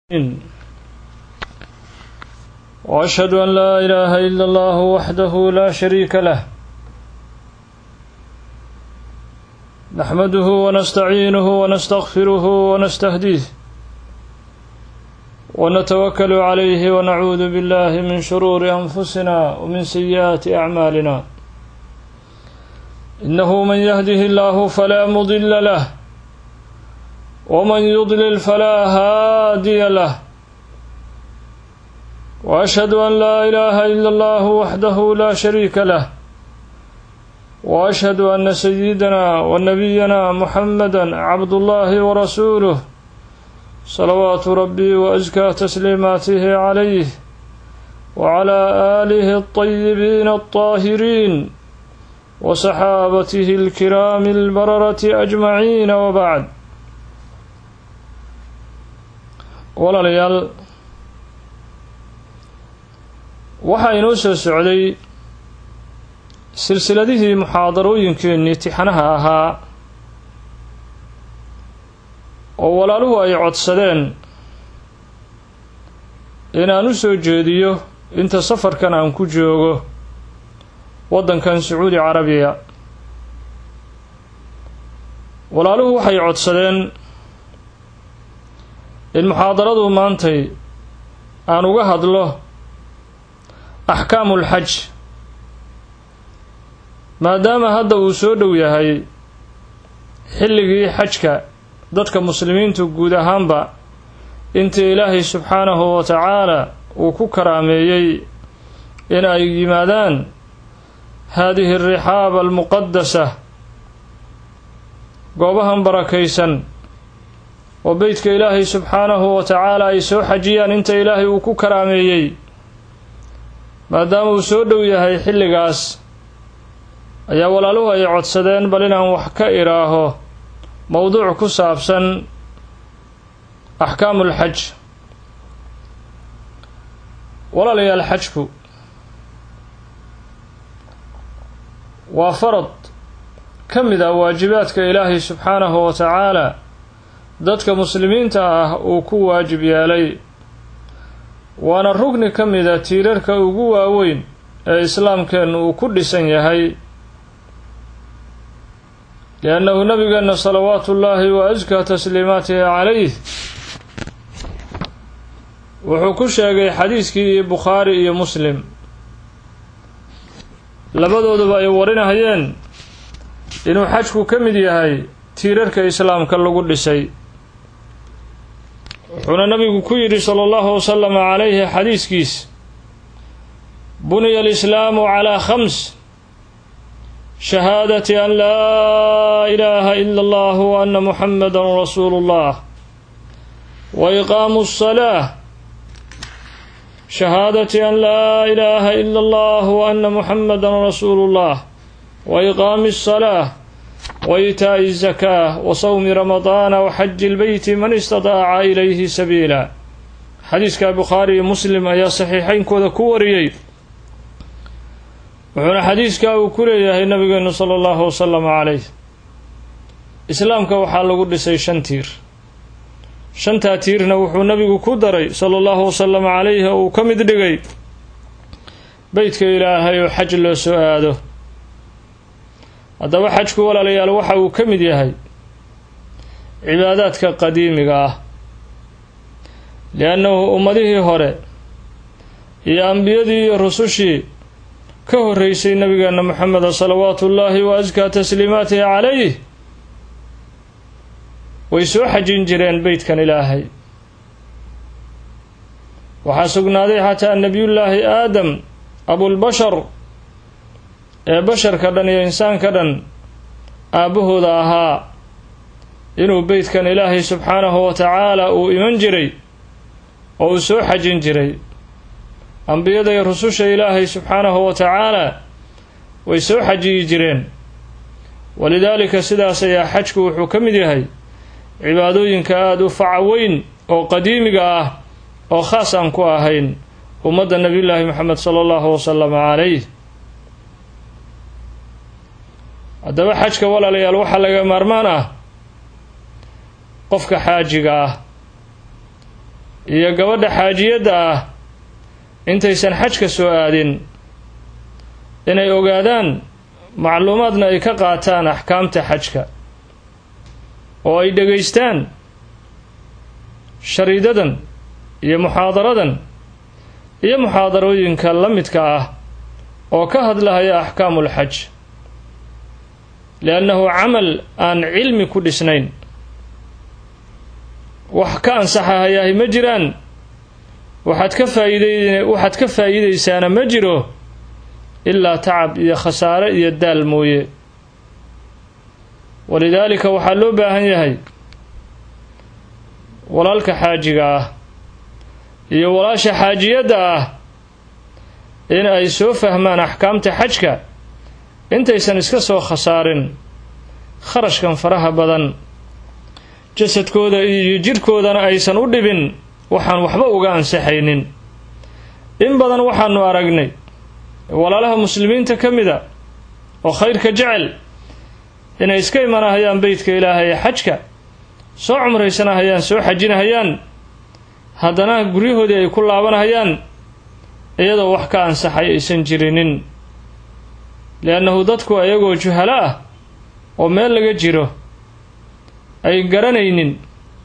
واشهد ان لا اله الا الله وحده لا شريك له نحمده ونستعينه ونستغفره ونستهديه ونتوكل عليه ونعوذ بالله من شرور انفسنا ومن سيئات اعمالنا انه من يهده الله فلا مضل له ومن يضلل فلا هادي له واشهد ان لا اله الا الله وحده لا شريك له واشهد ان سيدنا ونبينا محمدا عبد الله ورسوله صلوات ربي وازكى تسليماته عليه وعلى اله الطيبين الطاهرين وصحابته الكرام البرره اجمعين وبعد walaalayaal waxaa inoo soo socday silsiladihii muxaadarooyinkeennii tixanaha ahaa oo walaaluhu ay codsadeen inaan u soo jeediyo inta safarkan aan ku joogo waddankan sacuudi carabiya walaaluhu waxay codsadeen in muxaadaradu maantay aan uga hadlo axkaamu ulxaj maadaama hadda uu soo dhow yahay xilligii xajka dadka muslimiintu guud ahaanba intii ilaahay subxaanahu wa tacaala uu ku karaameeyey in ay yimaadaan haadihi arixaaba almuqadasa goobahan barakaysan oo beytka ilaahay subxaanahu wa tacaala ay soo xajiyaan inta ilaahay uu ku karaameeyey maadaama uu soo dhow yahay xilligaas ayaa walaaluhu ay codsadeen bal inaan wax ka idhaaho mowduuc ku saabsan axkaamul xaj walaalayaal xajku waa farad ka mid ah waajibaadka ilaahay subxaanahu wa tacaala dadka muslimiinta ah uu ku waajib yeelay waana rugni ka mida tiirarka ugu waaweyn ee islaamkeennu uu ku dhisan yahay liannahu nabigeenna salawaatu ullaahi wa askaa tasliimaatihi calayh wuxuu ku sheegay xadiiskii bukhaari iyo muslim labadooduba ay warinahayeen inuu xajku ka mid yahay tiirarka islaamka lagu dhisay wuxuuna nabigu ku yidhi sala allahu wasalama calayhi xadiiskiis buniya alislaamu calaa khams shahaadati an laa ilaaha ila allah wa anna muxamadan rasuulu llah wa iqaamu asalaa shahaadati an laa ilaaha ila allah wa anna muxamadan rasuulu llah wa iqaami asalaa wa itaa'i zakaa wa sawmi ramadaana wa xaji lbeyti man istadaaca ilayhi sabiila xadiiska bukhaari iyo muslim ayaa saxiixeynkooda ku wariyey wuxuuna xadiiskaa uu ku leeyahay nabigeenu sala allahu wasalama calayh islaamka waxaa lagu dhisay shan tiir shantaa tiirna wuxuu nabigu ku daray sala allahu wasalama calayhi oo uu ka mid dhigay beytka ilaahay oo xaj loo soo aado haddaba xajku walaalayaal waxa uu ka mid yahay cibaadaadka qadiimiga ah liannahu ummadihii hore iyo ambiyadii iyo rusushii ka horreysay nabigeenna moxameda salawaatu ullaahi wa askaa tasliimaatihi calayh way soo xajin jireen beytkan ilaahay waxaa sugnaaday xataa nebiyullaahi aadam abulbashar ee basharka dhan iyo insaanka dhan aabbahooda ahaa inuu beytkan ilaahay subxaanahu wa tacaala uu iman jiray oo uu soo xajin jiray ambiyada iyo rususha ilaahay subxaanahu wa tacaala way soo xajiyi jireen walidaalika sidaas ayaa xajku wuxuu ka mid yahay cibaadooyinka aada u faca weyn oo qadiimiga ah oo khaas aan ku ahayn ummadda nebiyullaahi moxamed sala allahu wasalama calayh haddaba xajka walaalayaal waxaa laga maarmaan ah qofka xaajiga ah iyo gabadha xaajiyadda ah intaysan xajka soo aadin inay ogaadaan macluumaadna ay ka qaataan axkaamta xajka oo ay dhegaystaan shariidadan iyo muxaadaradan iyo muxaadarooyinka la midka ah oo ka hadlahaya axkaamul xaj liannahu camal aan cilmi ku dhisnayn wax ka ansaxahayahay ma jiraan waxaad ka faa'iiday waxaad ka faa'iidaysaana ma jiro ilaa tacab iyo khasaare iyo daal mooye walidaalika waxaa loo baahan yahay walaalka xaajiga ah iyo walaasha xaajiyadda ah in ay soo fahmaan axkaamta xajka intaysan iska soo khasaarin kharashkan faraha badan jasadkooda iyo jidhkoodana aysan u dhibin waxaan waxba uga ansaxaynin in badan waxaanu aragnay walaalaha muslimiinta ka mida oo khayrka jecel inay iska imanahayaan beytka ilaahay ee xajka soo cumraysanahayaan soo xajinahayaan haddana guryahoodii ay ku laabanahayaan iyadoo wax ka ansaxay aysan jirinin liannahu dadku ayagoo juhalo ah oo meel laga jiro ay garanaynin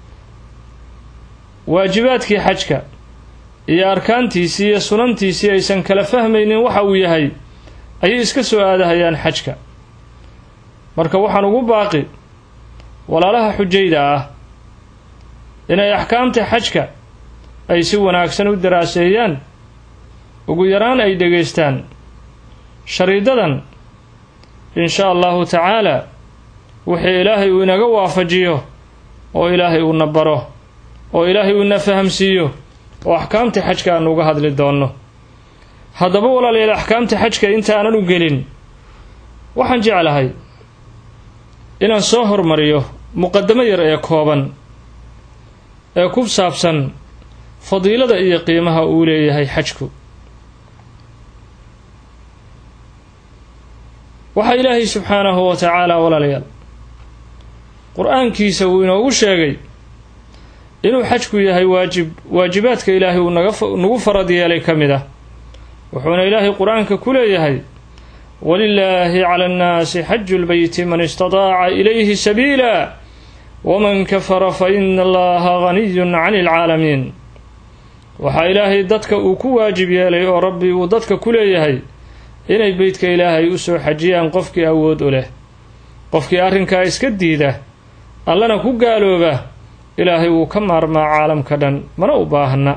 waajibaadkii xajka iyo arkaantiisii iyo sunantiisii aysan kala fahmaynin waxa uu yahay ayay iska soo aadahayaan xajka marka waxaan ugu baaqi walaalaha xujayda ah inay axkaamta xajka ay si wanaagsan u daraaseeyaan ugu yaraan ay dhegaystaan shariidadan in sha allahu tacaala wixii ilaahay uu inaga waafajiyo oo ilaahay uuna baro oo ilaahay uuna fahamsiiyo oo axkaamta xajka aanu uga hadli doonno haddaba walaalayaal axkaamta xajka intaanan u gelin waxaan jeclahay inaan soo hormariyo muqadamo yar ee kooban ee ku saabsan fadiilada iyo qiimaha uu leeyahay xajku waxaa ilaahay subxaanahu wa tacaala walaalayaal qur-aankiisa uu inoogu sheegay inuu xajku yahay waajib waajibaadka ilaahay uu nagu farad yeelay ka mid ah wuxuuna ilaahay qur-aanka ku leeyahay walilaahi cala annaasi xaju lbeyti man istadaaca ilayhi sabiila waman kafara fa ina allaha ganiyun cani alcaalamiin waxaa ilaahay dadka uu ku waajib yeelay oo rabbi uu dadka ku leeyahay inay beytka ilaahay u soo xajiyaan qofkii awood u leh qofkii arrinkaa iska diida allana ku gaalooba ilaahay wuu ka maarmaa caalamka dhan mana u baahna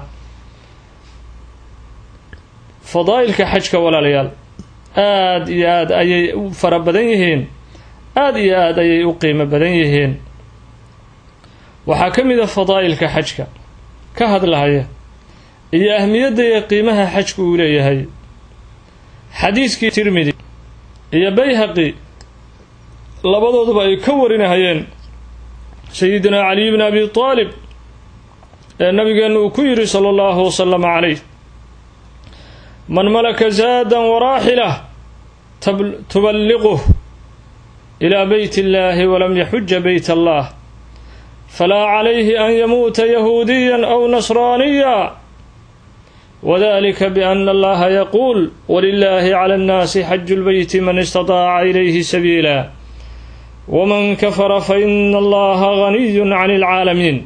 fadaa'ilka xajka walaalayaal aada iyo aada ayay u fara badan yihiin aada iyo aada ayay u qiimo badan yihiin waxaa ka mid a fadaa'ilka xajka ka hadlahaya iyo ahmiyadda iyo qiimaha xajku uu leeyahay xadiiskii tirmidi iyo bayhaqi labadooduba ay ka warinahayeen sayidina caliy bni abi taalib ee nabigeenna uu ku yidhi sala allahu wasalama calayh man malaka zaadan waraaxilah tuballiquh ilaa beyt illahi walam yaxuja beyt allah falaa calayhi an yamuuta yahuudiya aw nasraaniya wadalika biana allaha yaquul walilahi cala annaasi xaju lbeyti man istadaaca ilayhi sabiila waman kafara fa ina allaha ganiyun cani alcaalamiin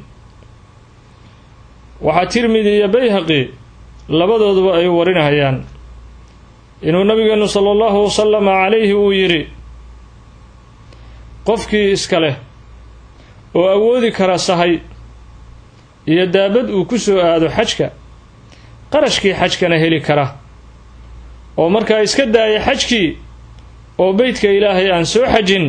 waxaa tirmidi iyo bayhaqi labadooduba ay warinahayaan inuu nabigeenu sala allahu wasalama calayhi uu yidhi qofkii iska leh oo awoodi kara sahay iyo daabad uu ku soo aado xajka qarashkii xajkana heli kara oo markaa iska daaya xajkii oo beytka ilaahay aan soo xajin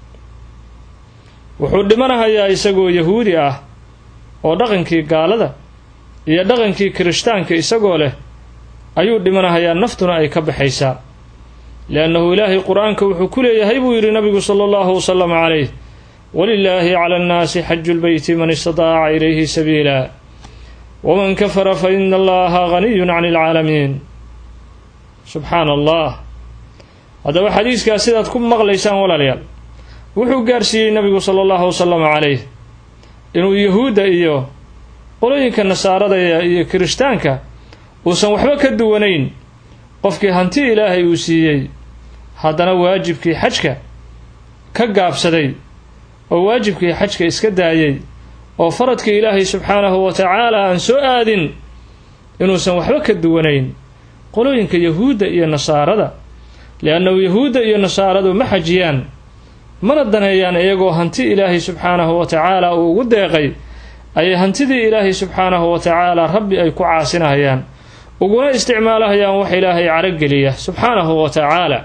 wuxuu dhimanahayaa isagoo yahuudi ah oo dhaqankii gaalada iyo dhaqankii kirishtaanka isagoo leh ayuu dhimanahayaa naftuna ay ka baxaysaa liannahu ilaahay qur-aanka wuxuu ku leeyahay buu yidhi nabigu sala allahu wasalama calayh walilaahi cala annaasi xaju lbeyti man istadaaca ilayhi sabiila waman kafara fa ina allaha ganiyun cani alcaalamiin subxaana allah haddaba xadiiskaas sidaad ku maqlaysaan walaalayaal wuxuu gaarsiiyey nabigu sala allahu wasalama calayh inuu yahuudda iyo qolooyinka nasaarada iyo kirishtaanka uusan waxba ka duwanayn qofkii hanti ilaahay uu siiyey haddana waajibkii xajka ka gaabsaday oo waajibkii xajka iska daayay oo faradkii ilaahay subxaanahu wa tacaala aan soo aadin inuusan waxba ka duwanayn qolooyinka yahuudda iyo nasaarada liannahu yahuudda iyo nasaaradu ma xajiyaan mana daneeyaan iyagoo hanti ilaahay subxaanahu wa tacaala uu ugu deeqay ayay hantidii ilaahay subxaanahu wa tacaala rabbi ay ku caasinahayaan uguna isticmaalahayaan wax ilaahay carogeliya subxaanahu wa tacaala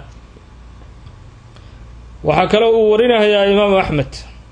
waxaa kaloo uu warinahayaa imaamu axmed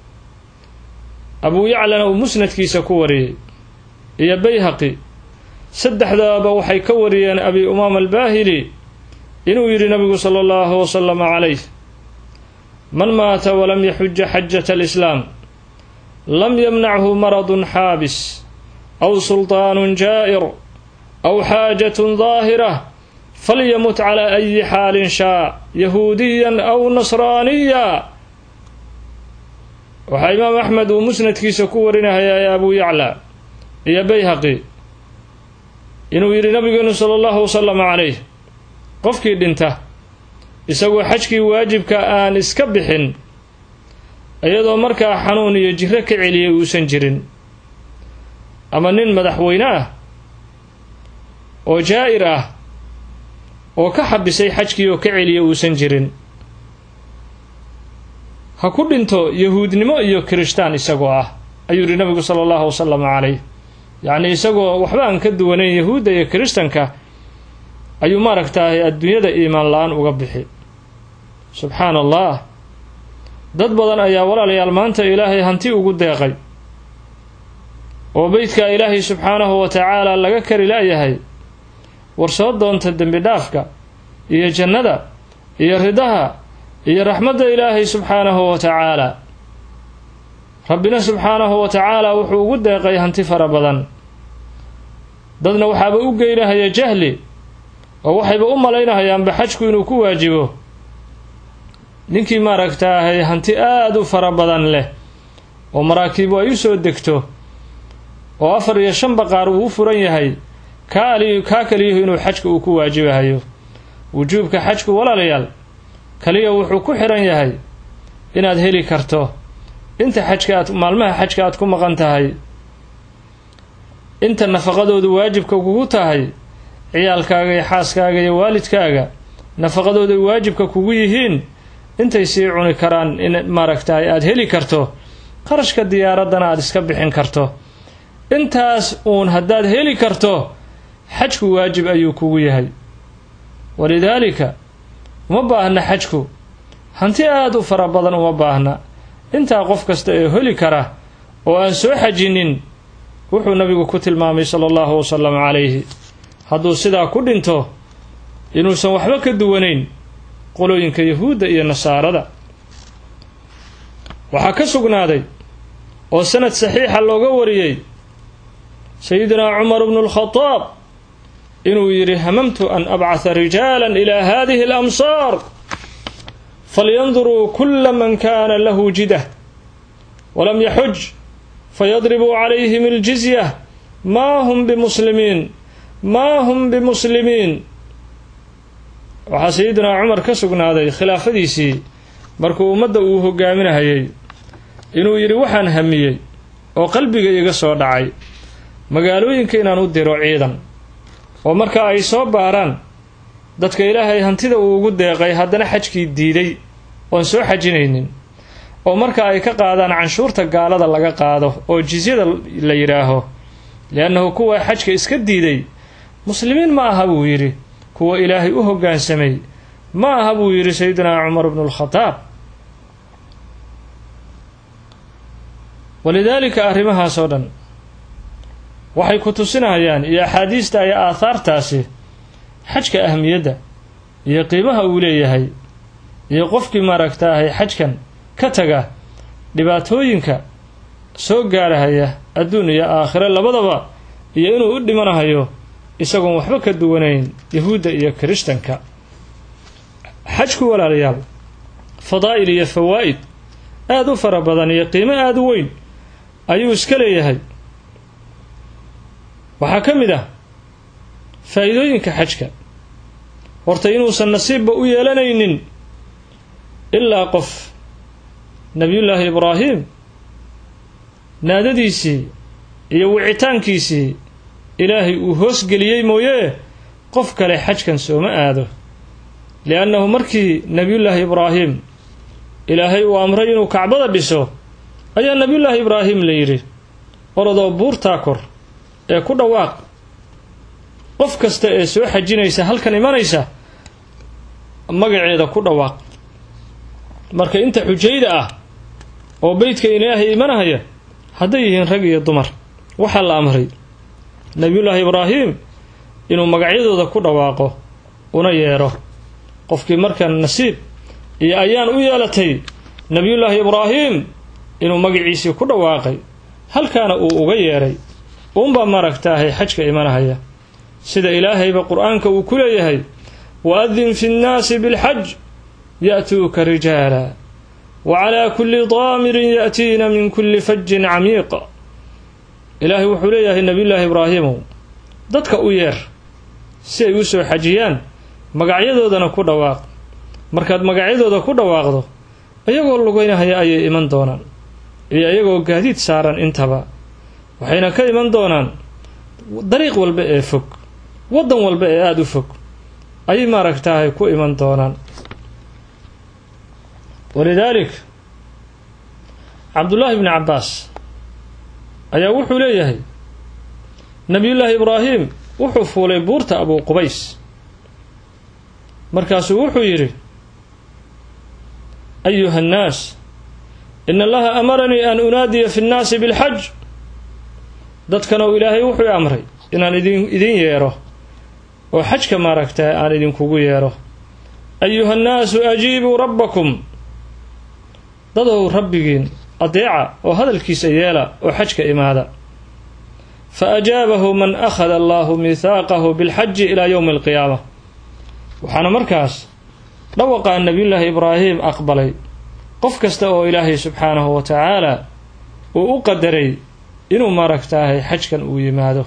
abuu yaclana uu musnadkiisa ku wariyey iyo bayhaqi saddexdaaba waxay ka wariyeen abi umaama albaahili inuu yidhi nabigu sala allahu wasalama calayh man maata walam yaxuja xajata alislaam lam yamnachu maradun xaabis aw sulطaanun jaa'ir aw xaajatun daahira falyamut calaa ayi xaalin shaa yahuudiyan aw nasraaniya waxaa imaam axmed uu musnadkiisa ku warinahayaa ee abuu yacla iyo bayhaqi inuu yidhi nabigeenu sala allahu wasalama calayh qofkii dhinta isagoo xajkii waajibka aan iska bixin iyadoo markaa xanuun iyo jiro ka celiyay uusan jirin ama nin madaxweyne ah oo jaa'ir ah oo ka xabisay xajkii oo ka celiya uusan jirin ha ku dhinto yahuudnimo iyo kirishtaan isagoo ah ayuu yihi nabigu sala allahu wasalam calayh yacnii isagoo waxba aan ka duwanayn yahuudda iyo kirishtanka ayuu maaragtaahay adduunyada iimaan la-aan uga bixi subxaana allah dad badan ayaa walaalayaal maanta ilaahay hanti ugu deeqay oo beydka ilaahay subxaanahu wa tacaala laga kari la'yahay war soo doonta dembi dhaafka iyo jannada iyo ridaha iyo raxmadda ilaahay subxaanahu wa tacaala rabbina subxaanahu wa tacaala wuxuu ugu deeqay hanti fara badan dadna waxaaba u geynahaya jahli oo waxayba u malaynahayaanba xajku inuu ku waajibo ninkii maaragtaahay hanti aada u fara badan leh oo maraakiibu ay u soo degto oo afar iyo shan baqaar uu u furan yahay kaa ali kaa kaliyahu inuu xajka uu ku waajibahayo wujuubka xajku walaalayaal kaliya wuxuu ku xiran yahay inaad heli karto inta xajka aad maalmaha xajka aad ku maqan tahay inta nafaqadoodu waajibka kugu tahay ciyaalkaaga iyo xaaskaaga iyo waalidkaaga nafaqadooday waajibka kugu yihiin intay sii cuni karaan in maaragtahay aada heli karto qarashka diyaaraddana aada iska bixin karto intaas uun haddaad heli karto xajku waajib ayuu kugu yahay walidaalika uma baahna xajku hanti aada u fara badan uma baahna intaa qof kasta ee heli kara oo aan soo xajinin wuxuu nabigu ku tilmaamay sala allahu wasalam calayhi hadduu sidaa ku dhinto inuusan waxba ka duwanayn qolooyinka yahuudda iyo nasaarada waxaa ka sugnaaday oo sanad saxiixa looga wariyey sayidinaa cumar bnu lkhadaab inuu yidhi hamamtu an abcatha rijaala ilaa hadihi alamsaar falyanduruu kula man kana lahu jidah walam yaxuj fayadribuu calayhim aljizya maa hum bimuslimiin maa hum bimuslimiin waxaa sayidinaa cumar ka sugnaaday khilaafadiisii markuu ummadda uu hogaaminahayay inuu yidhi waxaan hamiyey oo qalbiga iga soo dhacay magaalooyinka inaan u diro ciidan oo marka ay soo baaraan dadka ilaahay hantida uu ugu deeqay haddana xajkii diiday oon soo xajinaynin oo marka ay ka qaadaan canshuurta gaalada laga qaado oo jizyada la yidhaaho liannahu kuwa xajka iska diiday muslimiin ma aha buu yidhi kuwa ilaahay u hoggaansamay ma aha buu yidhi sayidinaa cumar bnu lkhadaab walidaalika arrimahaas oo dhan waxay ku tusinayaan iyo axaadiista iyo aahaartaasi xajka ahmiyadda iyo qiimaha uu leeyahay iyo qofkii maaragtaahay xajkan ka taga dhibaatooyinka soo gaarahaya adduun iyo aakhire labadaba iyo inuu u dhimanahayo isagoon waxba ka duwanayn yahuudda iyo kirishtanka xajku walaalayaal fadaa'il iyo fawaa'id aada u fara badan iyo qiimo aada u weyn ayuu iska leeyahay waxaa ka mid ah faa'iidooyinka xajka horta inuusan nasiibba u yeelanaynin ilaa qof nebiyullaahi ibraahim naadadiisii iyo wicitaankiisii ilaahay uu hoosgeliyey mooyee qof kale xajkan sooma aado liannahu markii nebiyullaahi ibraahim ilaahay uu amray inuu kacbada dhiso ayaa nebiyullaahi ibraahim la yidhi orodoo buurtaa kor ee ku dhawaaq qof kasta ee soo xajinaysa halkan imanaysa magaceeda ku dhawaaq marka inta xujayda ah oo beydka ilaahay imanahaya hadday yihiin rag iyo dumar waxaa la amray nebiyullaahi ibraahim inuu magacyadooda ku dhawaaqo una yeedho qofkii markan nasiib iyo ayaan u yeelatay nebiyullaahi ibraahim inuu magaciisii ku dhawaaqay halkaana uu uga yeedhay uunbaa maaragtaahay xajka imanahaya sida ilaahayba qur-aanka uu ku leeyahay waadin fi nnaasi bilxaj ya'tuuka rijaala wa calaa kulli daamirin ya'tiina min kulli fajin camiiq ilaahay wuxuu leeyahay nebiyullaahi ibraahimow dadka u yeer si ay u soo xajiyaan magacyadoodana ku dhawaaq markaad magacyadooda ku dhawaaqdo iyagoo lugeynahaya ayay iman doonaan iyo iyagoo gaadiid saaran intaba waxayna ka iman doonaan dariiq walba ee fog waddan walba ee aada u fog ayay maaragtaahay ku iman doonaan walidaalik cabdullaahi bni cabbaas ayaa wuxuu leeyahay nebiyullaahi ibraahim wuxuu fuulay buurta abuu qubays markaasuu wuxuu yidhi ayuha annaas ina allaha amaranii an unaadiya fi nnaasi bilxaj dadkanow ilaahay wuxuu amray inaan idin idin yeedho oo xajka maaragtaa aan idinkugu yeedho ayuha annaasu ajiibuu rabbakum dadow rabbigiin adeeca oo hadalkiisa yeela oo xajka imaada fa ajaabahu man akhada allaahu miithaaqahu bilxaji ilaa yowmi alqiyaama waxaana markaas dhawaqaa nebiyullaahi ibraahim aqbalay qof kasta oo ilaahay subxaanahu wa tacaala uu u qadaray inuu maaragtaahay xajkan uu yimaado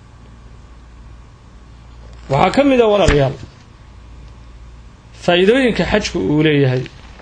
waxaa ka mid a walaalayaal faa'iidooyinka xajku uu leeyahay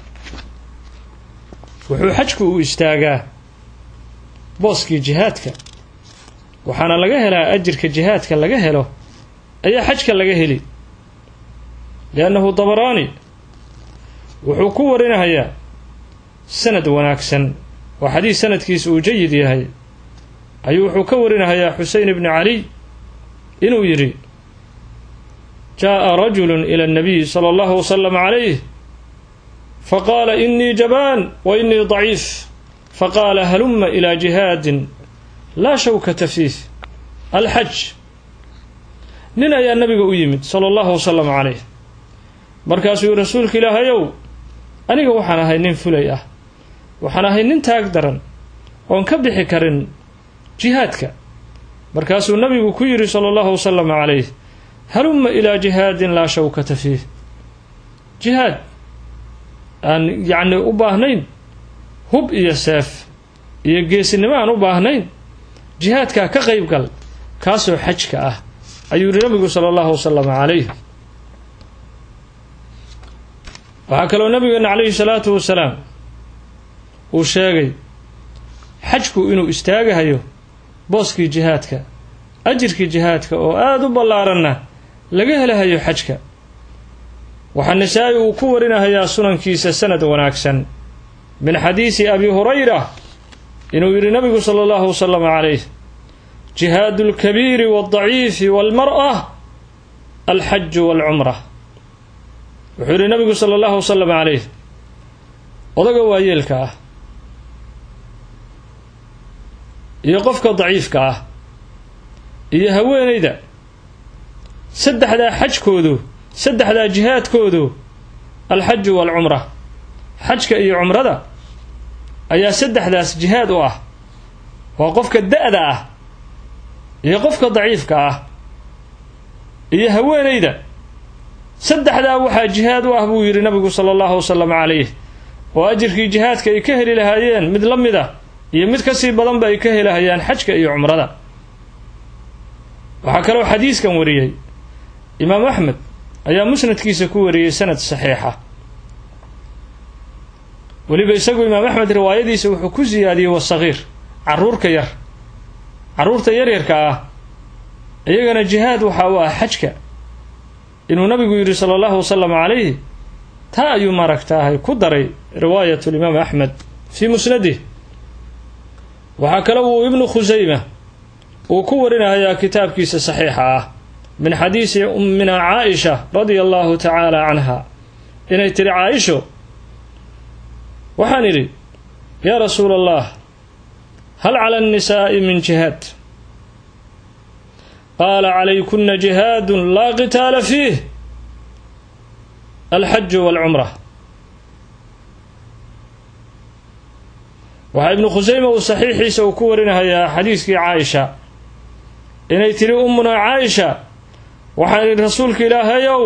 wuxuu xajku uu istaagaa booskii jihaadka waxaana laga helaa ajirka jihaadka laga helo ayaa xajka laga heli liannahu dabaraani wuxuu ku warinahayaa sanad wanaagsan oo xadiis sanadkiisa uu jayid yahay ayuu wuxuu ka warinahayaa xusein ibni caliy inuu yidhi jaaءa rajulu ila اnnabiyi salى اllahu wasalam calayh faqaala inii jabaan wa inii daciif faqaala haluma ilaa jihaadin laa shawkata fiih alxaj nin ayaa nabiga u yimid sala allahu wasalam calayh markaasuu yihi rasuulka ilaahayow aniga waxaan ahay nin fulay ah waxaan ahay nin taag daran oon ka bixi karin jihaadka markaasuu nabigu ku yidhi sala allahu wasalam calayh halumma ilaa jihaadin laa shawkata fiih jihaad aan yacni u baahnayn hub iyo seef iyo geesinimo aan u baahnayn jihaadkaa ka qayb gal kaasoo xajka ah ayuu yihi nabigu sala allahu wasalam calayh waxaa kaloo nabigeena calayhi salaatu wasalaam uu sheegay xajku inuu istaagahayo booskii jihaadka ajirkii jihaadka oo aada u ballaaranna laga helahayo xajka waxaa nasaa-i uu ku warinahayaa sunankiisa sanad wanaagsan min xadiisi abi hurayra inuu yidhi nabigu sala allahu wasalam calayh jihaadu alkabiiri waldaciifi walmar'a alxaju walcumra wuxuu yidhi nabigu sala allahu wasalam calayh odaga waayeelka ah iyo qofka daciifka ah iyo haweenayda saddexdaa xajkoodu saddexdaa jihaadkoodu alxaju waalcumra xajka iyo cumrada ayaa saddexdaas jihaad u ah waa qofka da-da ah iyo qofka daciifka ah iyo haweenayda saddexdaa waxaa jihaad u ah buu yidhi nabigu sala allahu wasalam calayh oo ajirkii jihaadka ay ka heli lahaayeen mid la mid a iyo mid kasii badanba ay ka helahayaan xajka iyo cumrada waxaa kaloo xadiiskan wariyey imaam axmed ayaa musnadkiisa ku wariyey sanad saxiixa weliba isagu imaam axmed riwaayadiisa wuxuu ku siyaadiyey wasagiir caruurka yar carruurta yaryarka ah iyagana jihaad waxa uu ah xajka inuu nabigu yidhi sala allahu wasalam calayhi taa ayuu maaragtaahay ku daray riwaayat limaam axmed fii musnadih waxaa kale uu ibnu khusayma uu ku warinayaa kitaabkiisa saxiixa ah min xadiisi ummina caaisha radia allahu tacaala canha inay tidhi caaisho waxaan idhi yaa rasuula allah hal cala annisaa'i min jihaad qaala calaykuna jihaadun laa qitaala fiih alxaju walcumra waxaa ibnu khusayma uu saxiixiisa uu ku warinahayaa xadiiskii caaisha inay tidhi ummunaa caaisha waxaan idhi rasuulka ilaahayow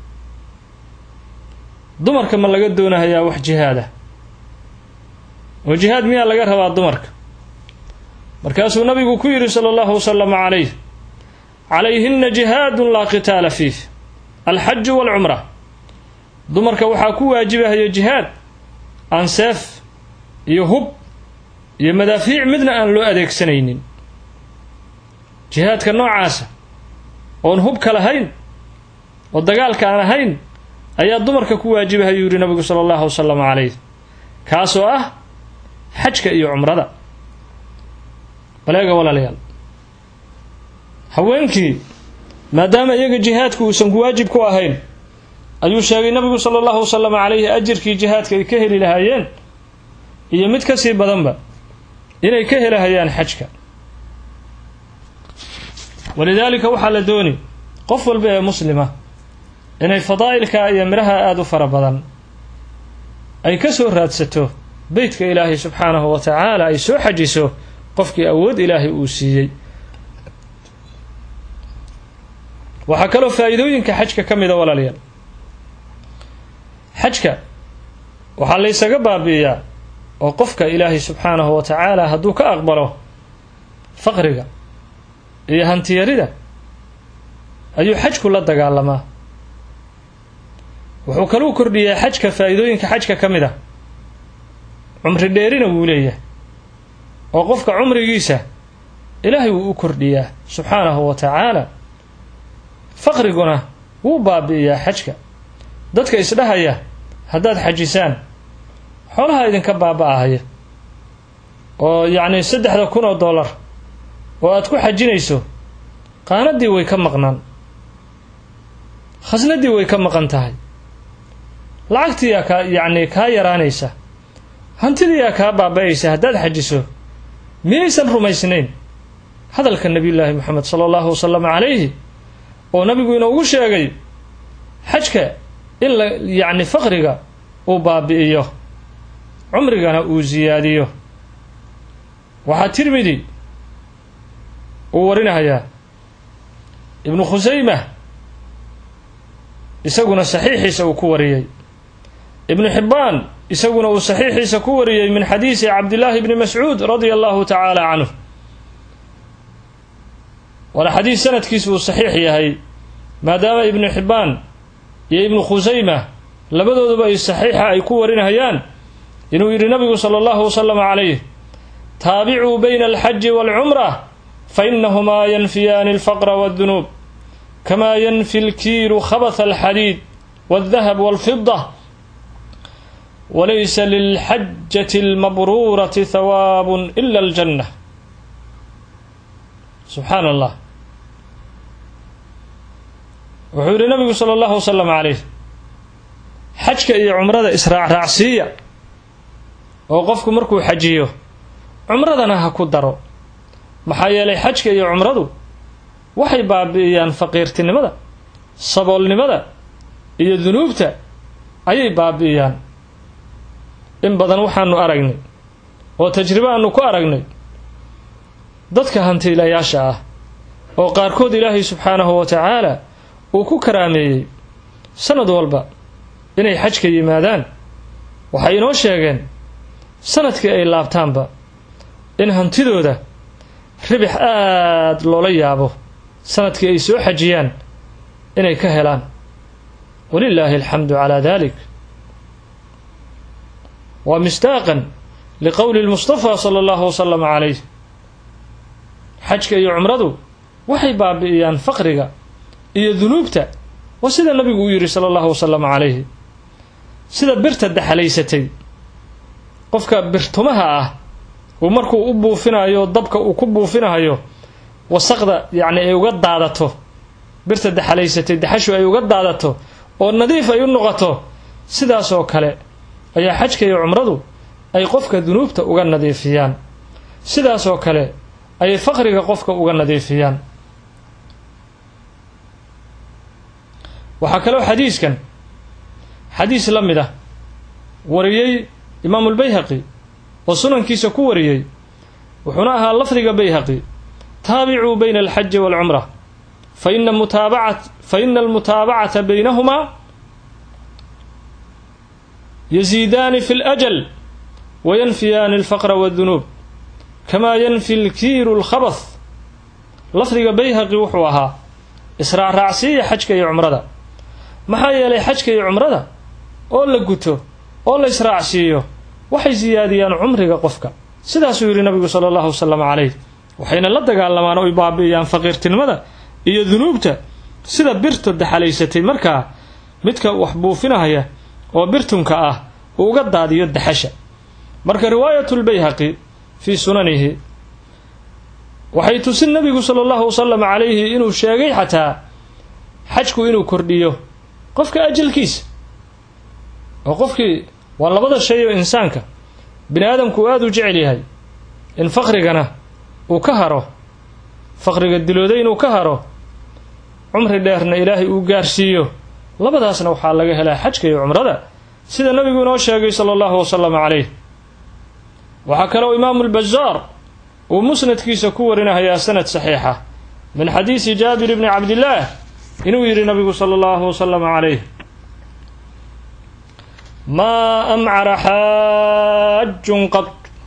dumarka ma laga doonahayaa wax jihaada oo jihaad miyaa laga rabaa dumarka markaasuu nabigu ku yidhi sala allahu wasalama calayh calayhina jihaadun laa qitaala fiih alxaju walcumra dumarka waxaa ku waajibahaya jihaad aan seef iyo hub iyo madaafiic midna aan loo adeegsanaynin jihaadka noocaasa oon hubka lahayn oo dagaalka aan ahayn ayaa dumarka ku waajibahayuu yidhi nabigu sala allahu wasalam calayh kaasoo ah xajka iyo cumrada baleega walaalayaal haweenkii maadaama iyaga jihaadku uusan ku waajib ku ahayn ayuu sheegay nabigu sala allahu wasalam calayhi ajirkii jihaadka ay ka heli lahaayeen iyo mid ka sii badanba inay ka helahayaan xajka walidaalika waxaa la dooni qof walba ee muslima inay fadaa'ilka iyo midhaha aada u fara badan ay ka soo raadsato beytka ilaahay subxaanahu wa tacaala ay soo xajiso qofkii awood ilaahay uu siiyey waxaa kaloo faa'iidooyinka xajka ka mida walaalayaal xajka waxaa laysaga baabi'iyaa oo qofka ilaahay subxaanahu wa tacaala hadduu ka aqbalo faqriga iyo hantiyarida ayuu xajku la dagaalamaa wuxuu kaluu kordhiyaa xajka faa'iidooyinka xajka ka mid a cumri dheerina wuu leeyahay oo qofka cumrigiisa ilaahay wuu u kordhiyaa subxaanahu wa tacaala faqriguna wuu baabi'iyaa xajka dadka isdhahaya haddaad xajisaan xoolaha idinka baaba'ahaya oo yacni saddexda kun oo dollar oo aad ku xajinayso qaanadii way ka maqnaan khasnadii way ka maqan tahay lacagtiiyaa kaa yacni kaa yaraanaysa hantidiiyaa kaa baaba'aysa haddaad xajiso miyaysan rumaysnayn hadalka nebiyullaahi moxamed sala allahu wasalam calayhi oo nabigu inoogu sheegay xajka in la yacni faqriga uu baabi'iyo cumrigana uu siyaadiyo waxaa tirmidi uu warinahayaa ibnu khusayma isaguna saxiixiisa uu ku wariyey ibnu xibbaan isaguna uu saxiixiisa ku wariyey min xadiisi cabdillaahi bni mascuud radia allahu tacaala canhu waana xadiis sanadkiisu uu saxiix yahay maadaama ibnu xibbaan iyo ibnu khusayma labadooduba ay saxiixa ay ku warinahayaan inuu yidhi nabigu sala allahu wasalam calayh taabicuu bayna alxaji waalcumra fainahumaa yanfiyaani alfaqra waaddunuub kamaa yanfi lkiilu khabatha alxadiid waaldahab waalfida walaysa lilxajati almabruurati hawaabun ila aljanna subxaan allah wuxuu yidhi nabigu sala allahu wasalam calayh xajka iyo cumrada israacraacsiiya oo qofku markuu xajiyo cumradana ha ku daro maxaa yeelay xajka iyo cumradu waxay baabi'iyaan faqiirtinimada saboolnimada iyo dunuubta ayay baabi'iyaan in badan waxaanu aragnay oo tajribo aanu ku aragnay dadka hantiilayaasha ah oo qaarkood ilaahay subxaanahu wa tacaala uu ku karaameeyey sanad walba inay xajka yimaadaan waxay inoo sheegeen sanadkii ay laabtaanba in hantidooda ribix aada loola yaabo sanadkii ay soo xajiyaan inay ka helaan walilaahi alxamdu calaa dalik waa misdaaqan liqowli lmustafa sala allahu wasalama calayh xajka iyo cumradu waxay baabi'iyaan faqriga iyo dunuubta waa sida nabigu uu yidhi sala allahu wasalama calayhi sida birta daxalaysatay qofka birtumaha ah uu markuu u buufinayo dabka uu ku buufinayo wasaqda yacni ay uga daadato birta daxalaysatay daxashu ay uga daadato oo nadiif ay u noqoto sidaasoo kale ayaa xajka iyo cumradu ay qofka dunuubta uga nadiifiyaan sidaasoo kale ayay faqriga qofka uga nadiifiyaan waxaa kaloo xadiiskan xadiis la mid ah wariyey imaamu lbayhaqi oo sunankiisa ku wariyey wuxuuna ahaa lafdiga bayhaqi taabicuu bayna alxaji waalcumra faina mutaabacat faina almutaabacata baynahumaa yaziidaani fi اlajal wayanfiyaani alfaqra waاdunuub kamaa yanfi lkiiru lkhabath lafdiga bayhaqi wuxuu ahaa israacraacsiiya xajka iyo cumrada maxaa yeelay xajka iyo cumrada oo la guto oo la israacsiiyo waxay siyaadiyaan cumriga qofka sidaasuu yidhi nabigu sala allahu wasalam calayh waxayna la dagaalamaan oy baabi'iyaan faqiirtinimada iyo dunuubta sida birta daxalaysatay markaa midka wax buufinahaya oo birtunka ah uu uga daadiyo daxasha marka riwaayatulbayhaqi fii sunanihi waxay tusin nabigu sala allahu wasalam calayhi inuu sheegay xataa xajku inuu kordhiyo qofka ajalkiisa oo qofkii waa labada shay oo insaanka bini aadamku uu aada u jecel yahay in faqrigana uu ka haro faqriga dilooday inuu ka haro cumri dheerna ilaahay uu gaarsiiyo labadaasna waxaa laga helaa xajka iyo cumrada sida nabigu inoo sheegay sala allahu wasalam calayh waxaa kaloo imaamu lbazaar uu musnadkiisa ku warinahayaa sanad saxiixa min xadiisi jaabir bni cabdillaah inuu yidhi nabigu sala allahu wasalam calayh maa amcara xaajun qad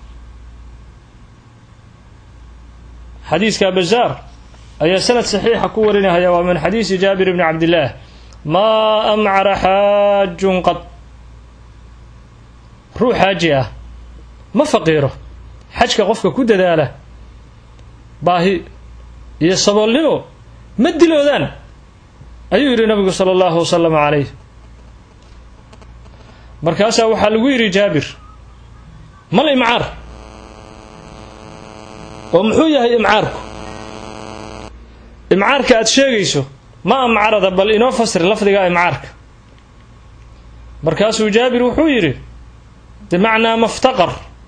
xadiiska bazaar ayaa sanad saxiixa ku warinahaya waa min xadiisi jaabir bni cabdillaah maa amcara xaajun qad ruux xaaji ah ma faqiiro xajka qofka ku dadaala baahi iyo saboolnimo ma diloodaan ayuu yidhi nabigu sala allahu wasalam calayh markaasaa waxaa lagu yidhi jaabir mal imcaar oo muxuu yahay imcaarku imcaarka aada sheegayso ma amcarada bal inoo fasir lafdiga imcaarka markaasuu jaabir wuxuu yidhi bimacnaa maftaqar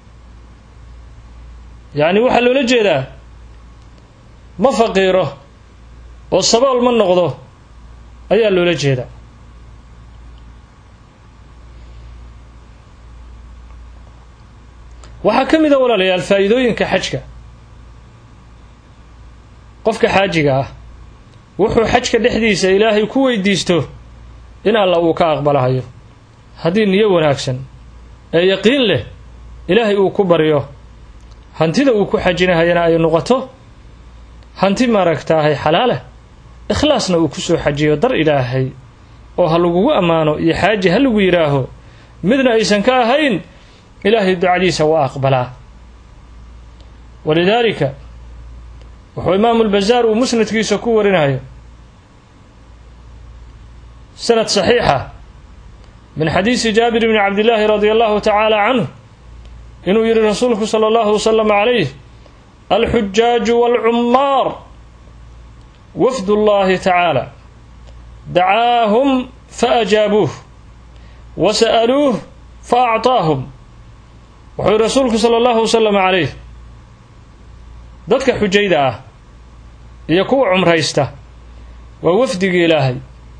yacni waxaa loola jeedaa ma faqiiro oo sabool ma noqdo ayaa loola jeedaa waxaa ka mid a walaalayaal faa'iidooyinka xajka qofka xaajiga ah wuxuu xajka dhexdiisa ilaahay ku weydiisto in alla uu ka aqbalahayo haddii niyo wanaagsan ee yaqiin leh ilaahay uu ku baryo hantida uu ku xajinahayana ay noqoto hanti maaragtaahay xalaalah ikhlaasna uu kusoo xajiyo dar ilaahay oo ha lagugu ammaano iyo xaaji ha lagu yidhaaho midna aysan ka ahayn ilaahay ducadiisa waa aqbalaa walidaalika wuxuu imaamu lbazaar uu musnadkiisa ku warinayo sanad saxiixa min xadiisi jaabir bni cabdillaahi radia allahu tacaala canhu inuu yidhi rasuulku sala allahu wasalam calayh alxujaaju waalcummaar wafd ullahi tacaala dacaahum faajaabuuh wa sa'aluuh fa acطaahum wuxuu yihi rasuulku sala allahu wasalam calayh dadka xujayda ah iyo kuwa cumraysta waa wafdigii ilaahay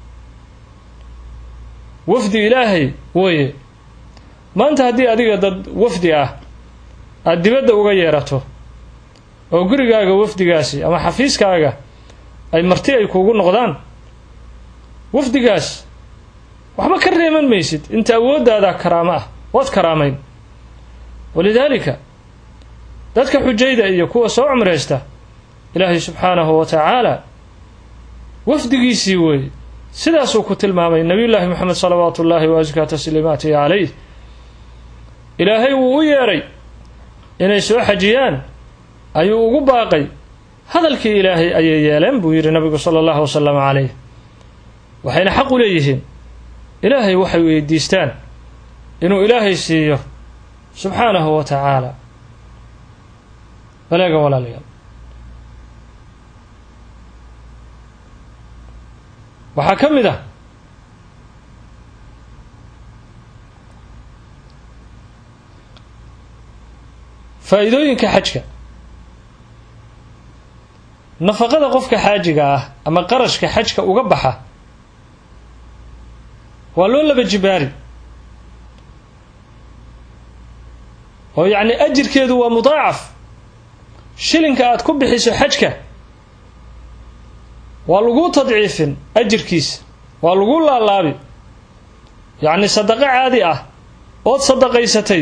wafdi ilaahay weeye maanta haddii adiga dad wafdi ah aada dibadda uga yeerato oo gurigaaga wafdigaasi ama xafiiskaaga ay marti ay kuugu noqdaan wafdigaas waxba ka reeman maysid inta awooddaada karaamo ah waad karaamayn walidaalika dadka xujayda iyo kuwa soo cumraysta ilaahay subxaanahu wa tacaala wafdigiisii weeye sidaasuu ku tilmaamay nabiyullaahi moxamed salawaatu ullaahi wa askaa tasliimaatihi calayh ilaahay wuu u yeedhay inay soo xajiyaan ayuu ugu baaqay hadalkii ilaahay ayay yeeleen buu yidhi nabigu sala allahu wasalam calayh waxayna xaq u leeyihiin ilaahay waxay weydiistaan inuu ilaahay siiyo subxaanahu wa tacaala baleega walaalayaal waxaa ka mid ah faa'iidooyinka xajka nafaqada qofka xaajiga ah ama qarashka xajka uga baxa waa loo laba jibaari oo yacni ajirkeedu waa mudaacaf shilinka aad ku bixiso xajka waa laguu tadciifin ajirkiisa waa laguu laalaabi yacni sadaqo caadi ah ood sadaqaysatay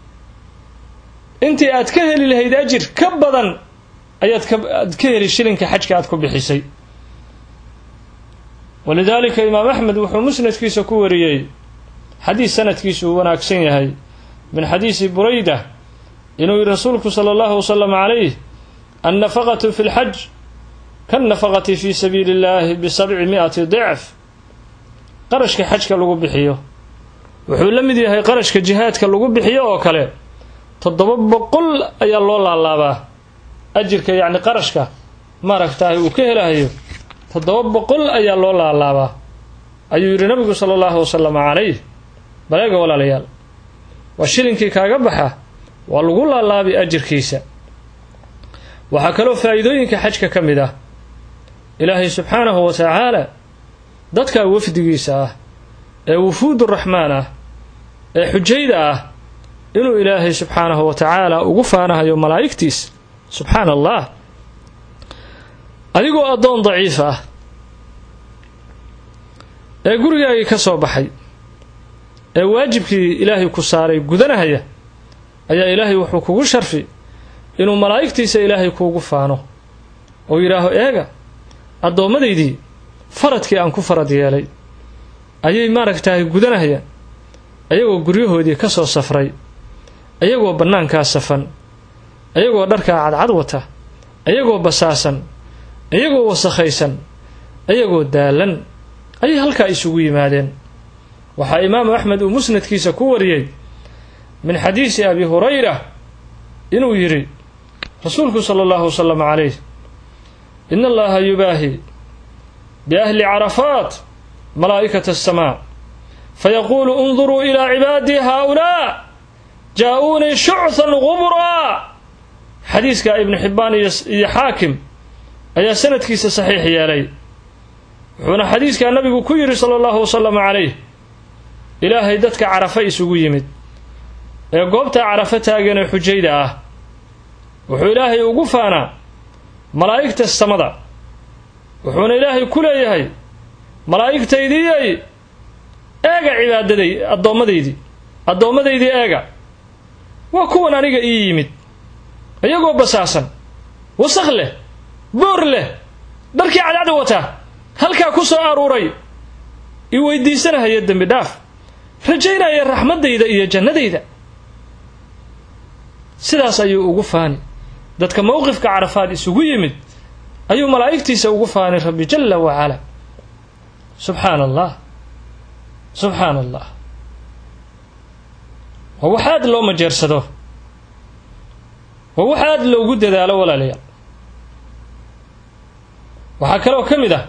intii aad ka heli lahayd ajir ka badan ayaad kaaad ka heli shilinka xajka aad ku bixisay walidaalika imaam axmed wuxuu musnadkiisa ku wariyey xadiis sanadkiisu uu wanaagsan yahay min xadiisi burayda inuu yihi rasuulku sala allahu wasalam calayh annafaqatu fi lxaj kannafaqati fi sabiili illahi bisabci mi'ati dicf qarashka xajka lagu bixiyo wuxuu la mid yahay qarashka jihaadka lagu bixiyo oo kale toddoba boqol ayaa loo laalaabaa ajirka yacni qarashka maaragtahay uu ka helahayo toddoba boqol ayaa loo laalaabaa ayuu yidhi nabigu sala allahu wasalam calayh baleega walaalayaal waa shilinkii kaaga baxa waa lagu laalaabi ajirkiisa waxaa kaloo faa'iidooyinka xajka ka mid ah ilaahay subxaanahu wa tacaala dadka wafdigiisa ah ee wufuud uraxmaan ah ee xujayda ah inuu ilaahay subxaanahu wa tacaala ugu faanahayo malaa'igtiisa subxaana allah adigoo addoon daciif ah ee gurigaagii ka soo baxay ee waajibkii ilaahay ku saaray gudanahaya ayaa ilaahay wuxuu kugu sharfi inuu malaa'igtiisa ilaahay kuugu faano oo yidhaaho eega addoomadaydii faradkii aan ku farad yeelay ayay maaragtahay gudanahayaan ayagoo guryahoodii ka soo safray ayagoo bannaankaa safan ayagoo dharkaa cadcad wata ayagoo basaasan ayagoo wasakhaysan ayagoo daalan ayay halkaa isugu yimaadeen waxaa imaamu axmed uu musnadkiisa ku wariyey min xadiisi abi hurayra inuu yidhi rasuulku sala allahu wasalam calayh in allaha yubaahi biahli carafaat malaa'ikata asamaa fayaquulu unduruu ilaa cibaadii haaulaa jaa-uunii shuchan gubraa xadiiska ibnu xibbaan iyo xaakim ayaa sanadkiisa saxiix yeelay wuxuuna xadiiskaa nabigu ku yidhi sala allahu wasalam calayh ilaahay dadka carafa isugu yimid ee goobtaa carafo taagan ee xujayda ah wuxuu ilaahay ugu faanaa malaa'igta samada wuxuuna ilaahay ku leeyahay malaa'igtaydiyay eega cibaadaday addoommadaydii addoomadaydii eega waa kuwan aniga ii yimid iyagoo basaasan wasakh leh boor leh dharkii cadcada wataa halkaa ku soo aruuray i weydiisanahaya dembi dhaaf rajaynaya raxmaddayda iyo jannadayda sidaas ayuu ugu faani dadka mowqifka carafaad isugu yimid ayuu malaa'igtiisa ugu faani rabbi jalla wacala subxaana allah subxaana allah waa wax aada loo majeersado waa wax aada loogu dadaalo walaalayaal waxaa kaloo ka mid ah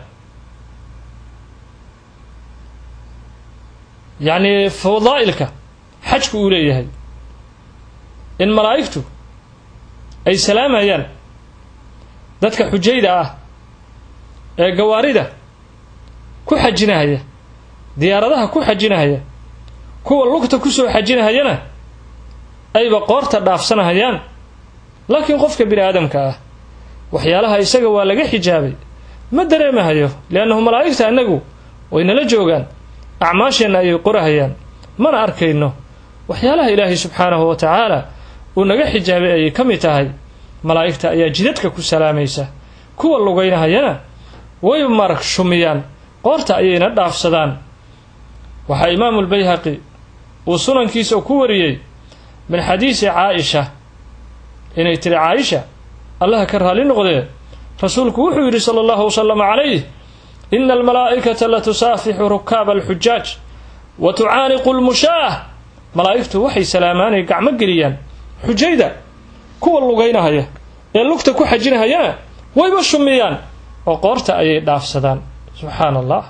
yacni fadaa'ilka xajku uu leeyahay in malaa'igtu ay salaamayaan dadka xujayda ah ee gawaarida ku xajinahaya diyaaradaha ku xajinahaya kuwa lugta kusoo xajinahayana ayba qoorta dhaafsanahayaan laakiin qofka bini aadamka ah waxyaalaha isaga waa laga xijaabay ma dareemahayo liannahu malaa'igta annagu way nala joogaan acmaasheenna ayay qorahayaan mana arkayno waxyaalaha ilaahay subxaanahu wa tacaala uu naga xijaabay ayay ka mid tahay malaa'igta ayaa jidadka ku salaamaysa kuwa lugaynahayana way marag shumiyaan qoorta ayayna dhaafsadaan waxaa imaamu lbayhaqi uu sunankiisa ku wariyey min xadiisi caaisha inay tiri caaisha allaha ka raali noqdee rasuulku wuxuu yidhi sala allahu wasalama calayh ina almalaa'ikata latusaafixu rukaaba alxujaaj wa tucaaniqu lmushaah malaa'igtu waxay salaamaanay gacmo geliyaan xujayda kuwa lugaynahaya ee lugta ku xajinahayana wayba shumiyaan oo qoorta ayay dhaafsadaan subxaana allah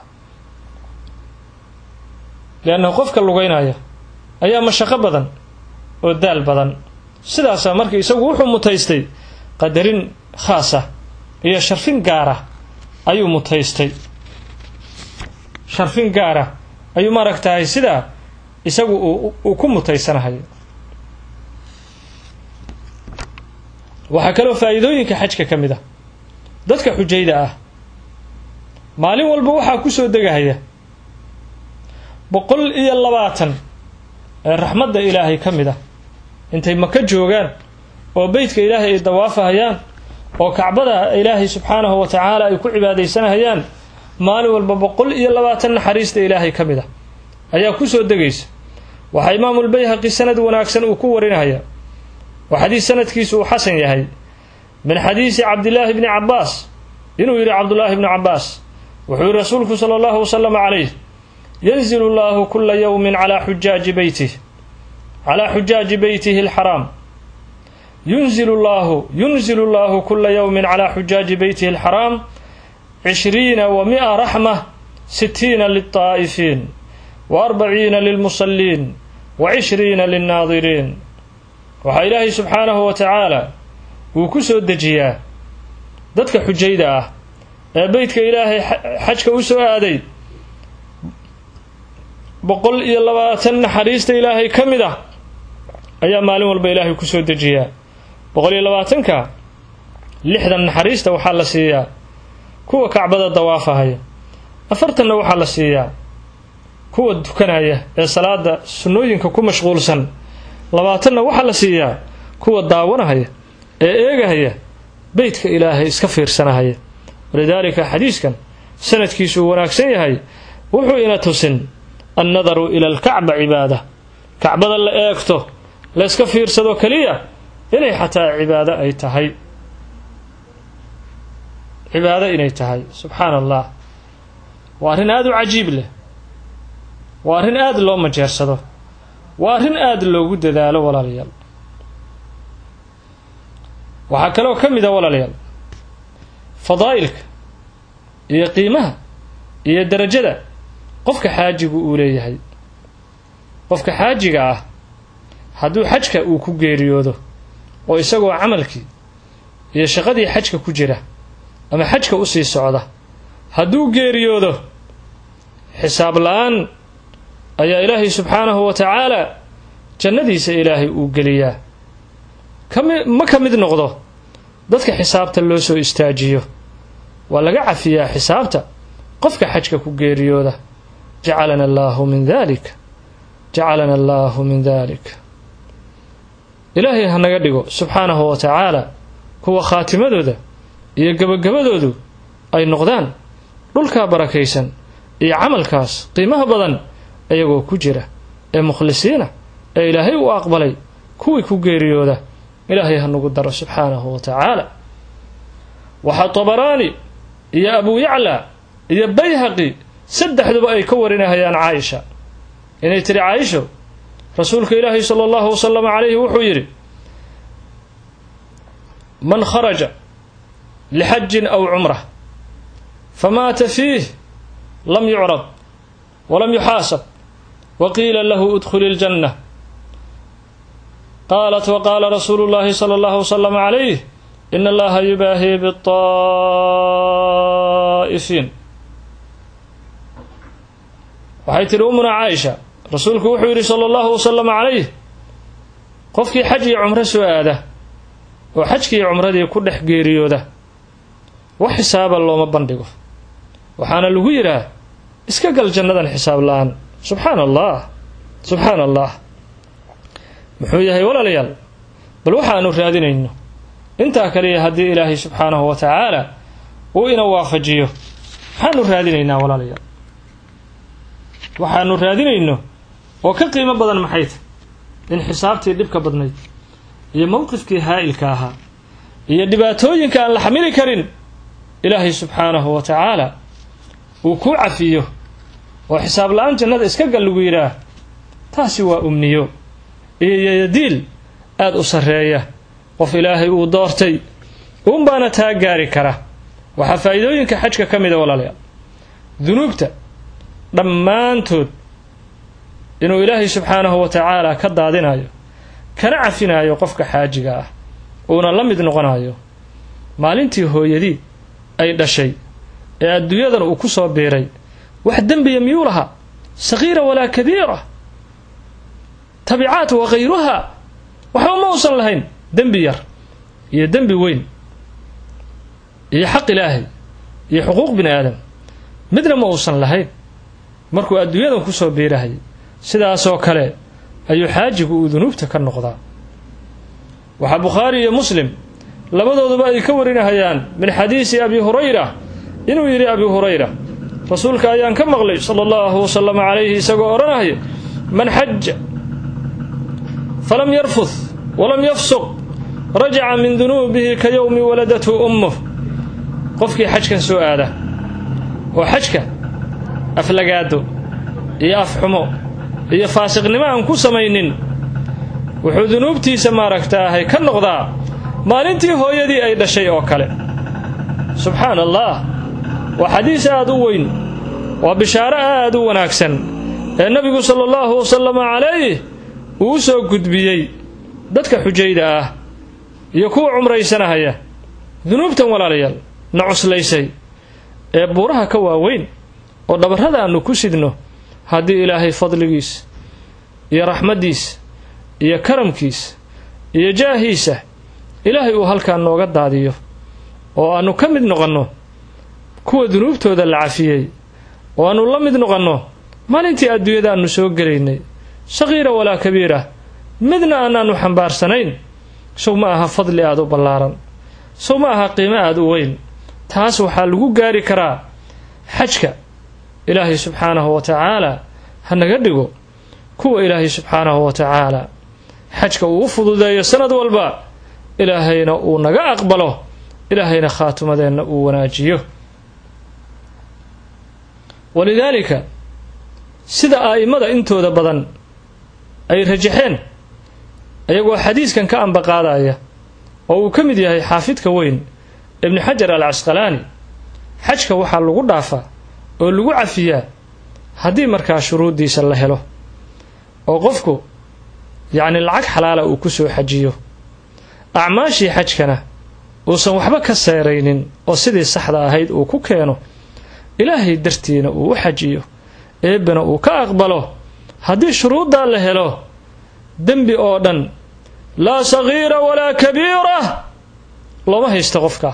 liannahu qofka lugaynaya ayaa mashaqo badan oo daal badan sidaasaa marka isagu wuxuu mutaystay qadarin khaasa iyo sharfin gaara ayuu mutaystay sharfin gaara ayuu maaragtahay sidaa isagu uu ku mutaysanahayo waxaa kaloo faa'iidooyinka xajka ka mid ah dadka xujayda ah maalin walba waxaa ku soo degahaya boqol iyo labaatan ee raxmadda ilaahay ka mid ah intay maka joogaan oo beytka ilaahay ay dawaafahayaan oo kacbada ilaahay subxaanahu wa tacaala ay ku cibaadaysanahayaan maalin walba boqol iyo labaatan naxariista ilaahay ka mid ah ayaa ku soo degaysa waxaa imaamulbayhaqi sanad wanaagsan uu ku warinaya waa xadiis sanadkiisu uu xasan yahay min xadiisi cabdillaahi bni cabbaas inuu yidhi cabdullaahi bni cabbaas wuxuu yihi rasuulku sala allahu wasalam calayh yanzilu llahu kula yowmin calaa xujaaji beytih calaa xujaaji beytihi alxaraam yunzilu llahu yunzilu llahu kula yowmin calaa xujaaji beytihi alxaraam cishriina wa mi'a raxma sitiina lilطaa'ifiin wa arbaciina lilmusaliin wa cishriina lilnaadiriin waxaa ilaahay subxaanahu wa tacaala uu ku soo dejiyaa dadka xujayda ah ee beytka ilaahay xajka u soo aaday boqol iyo labaatan naxariista ilaahay ka mid ah ayaa maalin walba ilaahay ku soo dejiyaa boqol iyo labaatanka lixdan naxariista waxaa la siiyaa kuwa kacbada dawaafahaya afartanna waxaa la siiyaa kuwa dukanaya ee salaada sunnooyinka ku mashquulsan labaatanna waxaa la siiyaa kuwa daawanahaya ee eegahaya beytka ilaahay iska fiirsanahaya walidaalika xadiiskan sanadkiisu uu wanaagsan yahay wuxuu ina tusin annadaru ila alkacba cibaada kacbada la eegto layska fiirsado keliya inay xataa cibaado ay tahay cibaado inay tahay subxaana allah waa arrin aada u cajiib leh waa arrin aada loo majeersado waa arrin aada loogu dadaalo walaalayaal waxaa kaloo ka mid a walaalayaal fadaa'ilka iyo qiimaha iyo darajada qofka xaajigu uu leeyahay qofka xaajiga ah hadduu xajka uu ku geeriyoodo oo isagoo camalkii iyo shaqadii xajka ku jira ama xajka u sii socda hadduu geeriyoodo xisaab la-aan ayaa ilaahay subxaanahu wa tacaala jannadiisa ilaahay uu geliyaa kami ma ka mid noqdo dadka xisaabta loo soo istaajiyo waa laga cafiyaa xisaabta qofka xajka ku geeriyooda jacalana allaahu min dalik jacalana allaahu min dalik ilaahay ha naga dhigo subxaanahu wa tacaala kuwa khaatimadooda iyo gebagabadoodu ay noqdaan dhulkaa barakaysan iyo camalkaas qiimaha badan iyagoo ku jira ee mukhlisiina ee ilaahay u aqbalay kuwii ku geeriyooda ilaahay ha nagu daro subxaanahu wa tacaala waxaa tabaraani iyo abu yacla iyo bayhaqi saddexduba ay ka warinahayaan caaisha inay tiri caaisho rasuulka ilaahi sala allahu wasalam calayhi wuxuu yidhi man kharaja lixajin aw cumrah famaata fiih lam yucrad walam yuxaasab waqiila lahu udkhuli اljanna qaalat waqaala rasuulu llahi sala allahu wasalam calayh in allaha yubaahi biطaa'ifiin waxay tihi umuna caaisha rasuulku wuxuu yidhi sala allahu wasalam calayh qofkii xaj iyo cumro soo aada oo xajkii cumradii ku dhex geeriyooda wax xisaaba looma bandhigo waxaana lagu yidhaah iska gal jannadan xisaab la-aan subxaana allah subxaana allah muxuu yahay walaalayaal bal waxaanu raadinayno intaa kaliya haddii ilaahay subxaanahu wa tacaala uu ina waafajiyo maxaanu raadinaynaa walaalayaal waxaanu raadinayno oo ka qiimo badan maxay tahy in xisaabtii dhibka badnayd iyo mowqifkii haa'ilka ahaa iyo dhibaatooyinka aan la xamili karin ilaahay subxaanahu wa tacaala uu kuu cafiyo oo xisaab la-aan jannada iska gal lagu yidhaah taasi waa umniyo iyo yayadiil aada u sarreeya qof ilaahay uu doortay uunbaana taa gaari kara waxaa faa'iidooyinka xajka ka mida walaalayaal dunuubta dhammaantood inuu ilaahay subxaanahu wa tacaala ka daadinayo kana cafinayo qofka xaajiga ah uuna la mid noqonayo maalintii hooyadii ay dhashay ee adduunyadan uu ku soo biiray wax dembiya miyuu lahaa sagiira walaa kabiira tabicaat wa khayruha waxba ma uusan lahayn dembi yar iyo dembi weyn iyo xaq ilaahay iyo xuquuq bini aadam midna ma uusan lahayn markuu adduunyadan kusoo biirahayay sidaasoo kale ayuu xaajigu uu dunuubta ka noqdaa waxaa bukhaari iyo muslim labadooduba ay ka warinahayaan min xadiisi abi hurayra inuu yidhi abi hurayra rasuulka ayaan ka maqlay sala allahu wasalam calayhi isagoo odhanaya man xaja falam yarfud walam yafsuq rajaca min dunuubihi ka yowmi waladathu ummuh qofkii xajkan soo aada oo xajka aflagaado iyo afxumo iyo faasiqnimo aan ku samaynin wuxuu dunuubtiisa maaragtaahay ka noqdaa maalintii hooyadii ay dhashay oo kale subxaana allah waa xadiis aad u weyn waa bishaaro aad u wanaagsan ee nebigu sala allahu wasalama calayh uu u soo gudbiyey dadka xujayda ah iyo kuwa cumraysanahaya dunuubtan walaalayaal na cuslaysay ee buuraha ka waaweyn oo dhabarrada aannu ku sidno haddii ilaahay fadligiis iyo raxmaddiis iyo karamkiis iyo jaahiisa ilaahay uu halkaa nooga daadiyo oo aannu ka mid noqonno kuwa dunuubtooda la cafiyey oo aannu la mid noqonno maalintii adduunyada aannu soo gelaynay saqiira walaa kabiira midna aanaannu xambaarsanayn sow ma aha fadli aada u ballaaran sow ma aha qiimo aada u weyn taas waxaa lagu gaari karaa xajka ilaahay subxaanahu wa tacaala ha naga dhigo kuwa ilaahay subxaanahu wa tacaala xajka uu u fududeeyo sanad walba ilaahayna uu naga aqbalo ilaahayna khaatimadeenna uu wanaajiyo walidaalika sida a'immada intooda badan ay rajaxeen iyagoo xadiiskan ka ambaqaadaya oo uu ka mid yahay xaafidka weyn ibni xajar al casqalaani xajka waxaa lagu dhaafaa oo lagu cafiyaa haddii markaa shuruuddiisa la helo oo qofku yacni lacag xalaala uu ku soo xajiyo acmaashii xajkana uusan waxba ka seeraynin oo sidii saxda ahayd uu ku keeno ilaahay dartiina uu u xajiyo eebbena uu ka aqbalo haddii shuruuddaa la helo dembi oo dhan laa sagiira walaa kabiira looma haysto qofka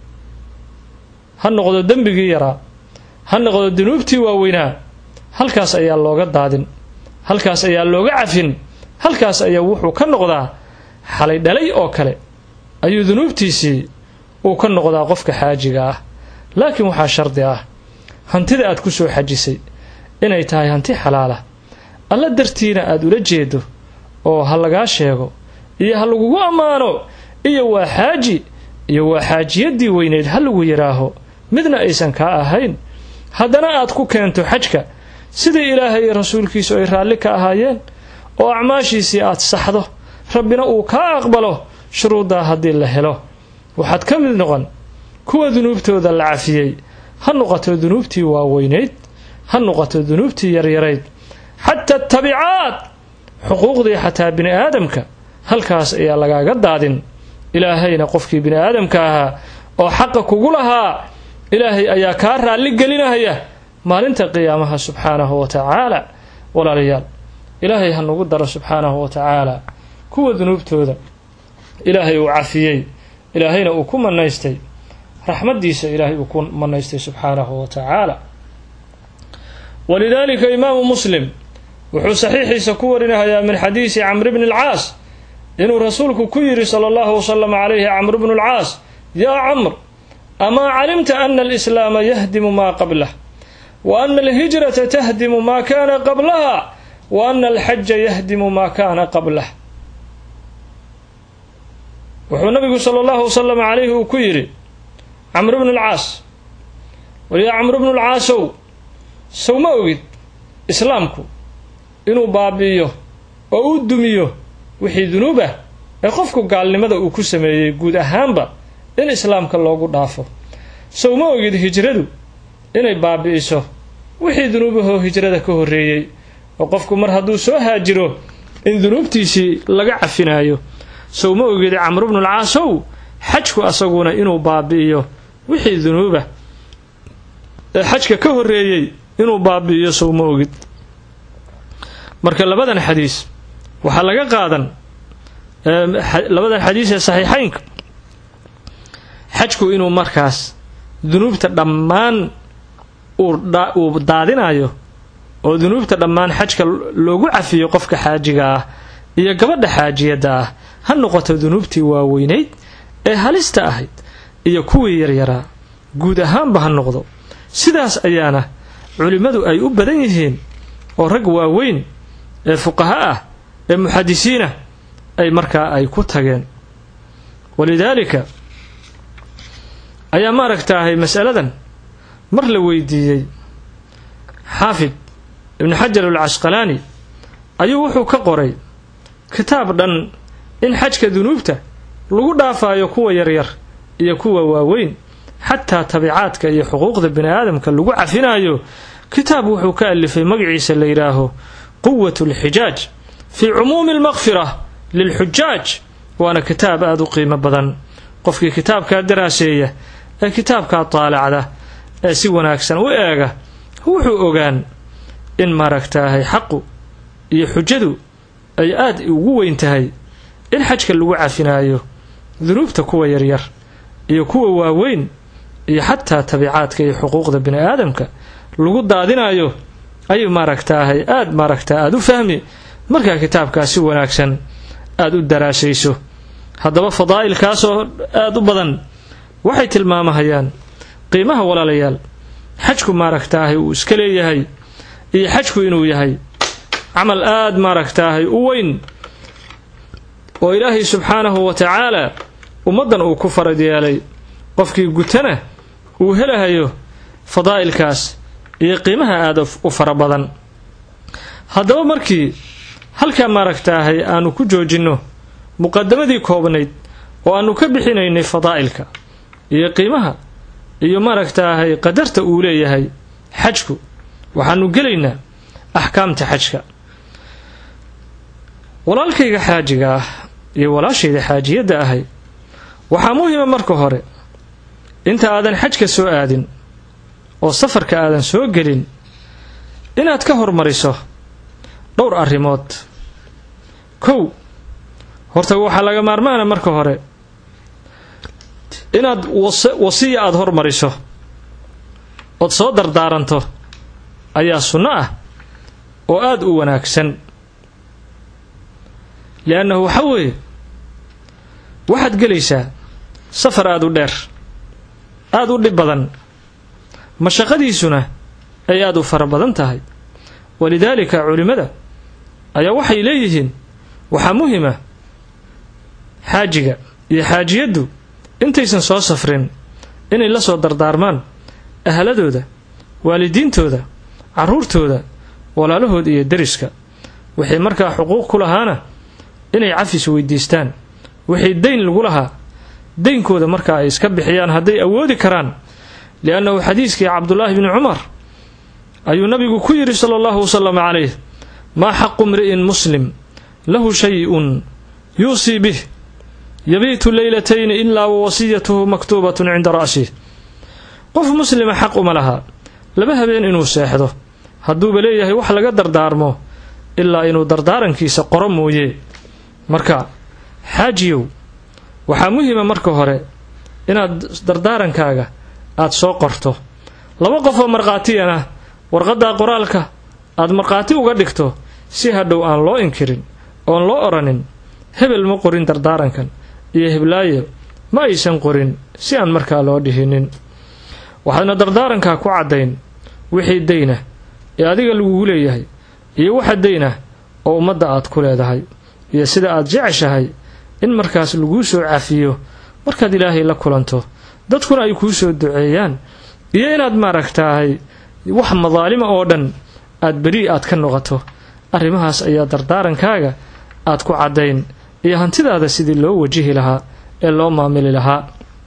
ha noqdo dembigii yaraa ha noqdo dunuubtii waaweynaa halkaas ayaa looga daadin halkaas ayaa looga cafin halkaas ayaa wuxuu ka noqdaa xalay dhalay oo kale ayuu dunuubtiisii uu ka noqdaa qofka xaajiga ah laakiin waxaa shardi ah hantida aad ku soo xajisay inay tahay hanti xalaala alla dartiina aad ula jeedo oo ha lagaa sheego iyo ha lagugu ammaano iyo waa xaaji iyo waa xaajiyaddii weyneyd ha lagu yidhaaho midna aysan kaa ahayn haddana aad ku keento xajka sidii ilaahay iyo rasuulkiisu ay raalli ka ahaayeen oo acmaashiisii aad saxdo rabbina uu kaa aqbalo shuruuddaa haddii la helo waxaad ka mid noqon kuwa dunuubtooda la cafiyey ha noqoto dunuubtii waaweynayd ha noqoto dunuubtii yaryarayd xataa tabicaad xuquuqdii xataa bini aadamka halkaas ayaa lagaaga daadin ilaahayna qofkii bini aadamka ahaa oo xaqa kugu lahaa ilaahay ayaa kaa raalli gelinahaya maalinta qiyaamaha subxaanahu wa tacaala walaalayaal ilaahay ha nagu daro subxaanahu wa tacaala kuwa dunuubtooda ilaahay uu cafiyey ilaahayna uu ku manaystay raxmaddiisa ilaahay uu ku manaystay subxaanahu wa tacaala walidaalika imaamu muslim wuxuu saxiixiisa ku warinahayaa min xadiisi camri bni alcaas inuu rasuulku ku yidhi sala allahu wasalam calayhi camru bnu alcaas yaa camr amaa calimta ana alislaama yahdimu maa qablah wa ana alhijrata tahdimu maa kaana qablaha wa ana alxaja yahdimu maa kaana qablah wuxuu nabigu sala allahu wasalam calayhi uu ku yidhi camru bnu lcaas waliyaa camru bnu lcaasow sow ma ogid islaamku inuu baabi'iyo oo u dumiyo wixii dunuub ah ee qofku gaalnimada uu ku sameeyey guud ahaanba in islaamka loogu dhaafo sow ma ogid hijradu inay baabi'iso wixii dunuubahoo hijrada ka horreeyey oo qofku mar hadduu soo haajiro in dunuubtiisii laga cafinaayo sow ma ogid camru bnu lcaasow xajku asaguna inuu baabi'iyo wixii dunuuba ee xajka ka horreeyey inuu baabi'iyo sow ma ogid marka labadan xadiis waxaa laga qaadan labadan xadiis ee saxiixaynka xajku inuu markaas dunuubta dhammaan uu daadinayo oo dunuubta dhammaan xajka loogu cafiyo qofka xaajiga ah iyo gabadha xaajiyadda ah ha noqoto dunuubtii waaweynayd ee halista ahayd iyo kuwii yaryaraa guud ahaanba ha noqdo sidaas ayaana culimmadu ay u badan yihiin oo rag waaweyn ee fuqaha ah ee muxadisiinah ay markaa ay ku tageen walidaalika ayaa maaragtaahay masaladan mar la weydiiyey xaafid ibnu xajar alcasqalaani ayuu wuxuu ka qoray kitaab dhan in xajka dunuubta lagu dhaafayo kuwa yaryar iyo kuwa waaweyn xataa tabiicaadka iyo xuquuqda bini aadamka lagu cafinayo kitaab wuxuu ka alifay magaciisa la yidhaaho quwat alxijaaj fii cumuumi almaqfira lilxujaaj waana kitaab aada u qiimo badan qofkii kitaabkaa daraaseeya ee kitaabkaa taalacda ee si wanaagsan u eega wuxuu ogaan in maaragtaahay xaqu iyo xujadu ay aad ugu weyn tahay in xajka lagu cafinaayo dunuubta kuwa yaryar iyo kuwa waaweyn iyo xataa tabiicaadka iyo xuquuqda bini aadamka lagu daadinayo ayuu maaragtaahay aada maaragtaa aada u fahmi markaa kitaabkaa si wanaagsan aada u daraasayso haddaba fadaa'ilkaasoo aada u badan waxay tilmaamahayaan qiimaha walaalayaal xajku maaragtaahay uu iska leeyahay iyo xajku inuu yahay camal aada maaragtaahay u weyn oo ilaahay subxaanahu wa tacaala ummaddan uu ku farad yeelay qofkii gutana uu helahayo fadaa'ilkaas iyo qiimaha aada u fara badan haddaba markii halkaa maaragtaahay aanu ku joojinno muqadamadii koobnayd oo aanu ka bixinaynay fadaa'ilka iyo qiimaha iyo maaragtaahay qadarta uu leeyahay xajku waxaanu gelaynaa axkaamta xajka walaalkayga xaajiga ah iyo walaashayda xaajiyadda ahay waxaa muhima marka hore inta aadan xajka soo aadin oo safarka aadan soo gelin inaad ka hormariso dhowr arrimood kow horta waxaa laga maarmaana marka hore inaad wasiya aada hormariso ood soo dardaaranto ayaa sunno ah oo aada u wanaagsan liannahu waxa weeye waxaad gelaysaa safar aada u dheer aada u dhib badan mashaqadiisuna ay aada u fara badan tahay walidaalika culimmada ayaa waxay leeyihiin waxaa muhima xaajiga iyo xaajiyaddu intaysan soo safrin inay la soo dardaarmaan ahladooda waalidiintooda carruurtooda walaalahooda iyo deriska waxay markaa xuquuq ku lahaana inay cafis weydiistaan wixii dayn lagu lahaa daynkooda markaa ay iska bixiyaan hadday awoodi karaan liannahu xadiiskii cabdulaahi bni cumar ayuu nabigu ku yidhi sala allahu wasalam calayh maa xaqu mri'in muslim lahu shay-un yuusii bih yabiitu leylatayni ilaa wa wasiyatuhu maktuubatun cinda ra'sih qof muslima xaq uma laha laba habeen inuu seexdo hadduuba leeyahay wax laga dardaarmo ilaa inuu dardaarankiisa qoro mooye marka xaajiyow waxaa muhima marka hore inaad dardaarankaaga aada soo qorto laba qof oo markhaatiyan ah warqaddaa qoraalka aad markhaati uga dhigto si hadhow aan loo inkirin oon loo odhanin hebel ma qorin dardaarankan iyo heblaayo ma aysan qorin si aan markaa loo dhihinin waxaadna dardaarankaa ku caddayn wixii dayna ee adiga lagugu leeyahay iyo waxa dayna oo ummadda aad ku leedahay iyo sida aad jeceshahay in markaas laguu soo cafiyo markaad ilaahay la kulanto dadkuna ay kuu soo duceeyaan iyo inaad maaragtaahay wax madaalima oo dhan aad beri aad ka noqoto arrimahaas ayaa dardaarankaaga aad ku caddayn iyo hantidaada sidii loo wajihi lahaa ee loo maamili lahaa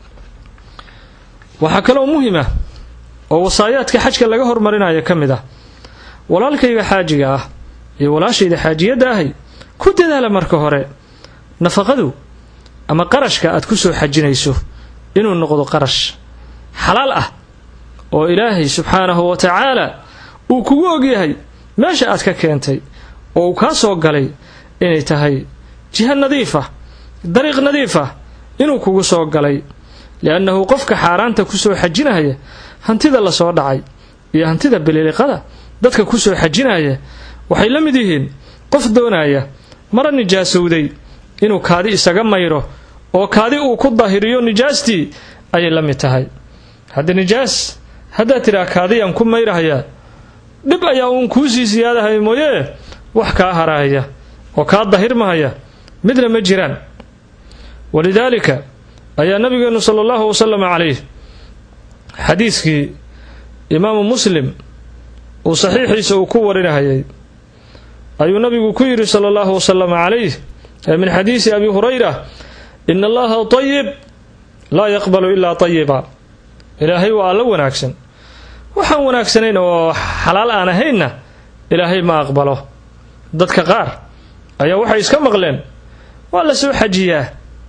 waxaa kaloo muhima oo wasaayaadka xajka laga hormarinayo ka mid ah walaalkayga xaajiga ah iyo walaashayda xaajiyadda ahay ku dadaala marka hore nafaqadu ama qarashka aad ku soo xajinayso inuu noqdo qarash xalaal ah oo ilaahay subxaanahu wa tacaala uu kugu ogyahay meesha aad ka keentay oo uu kaa soo galay inay tahay jiha nadiif ah dariiq nadiif ah inuu kugu soo galay liannahu qofka xaaraanta ku soo xajinaya hantida lasoo dhacay iyo hantida bililiqada dadka ku soo xajinaya waxay la mid yihiin qof doonaya mara nijaasowday inuu kaadi isaga mayro oo kaadi uu ku daahiriyo nijaastii ayay la mid tahay haddii nijaas haddaad tidhaha kaadiyaan ku mayrahaya dhib ayaa uun kuu sii siyaadahaya mooyee wax kaa harahaya oo kaa dahirmahaya midna ma jiraan walidaalika ayaa nabigeenu sala allahu wasalam calayh xadiidkii imaamu muslim uu saxiixiisa uu ku warinahayay ayuu nabigu ku yidhi sala allahu wasalam calayh min xadiisi abi hurayra ina allaha tayib laa yaqbalu ilaa tayiba ilaahay waa alla wanaagsan waxaan wanaagsanayn oo xalaal aan ahaynna ilaahay ma aqbalo dadka qaar ayaa waxay iska maqleen waa la soo xajiyaa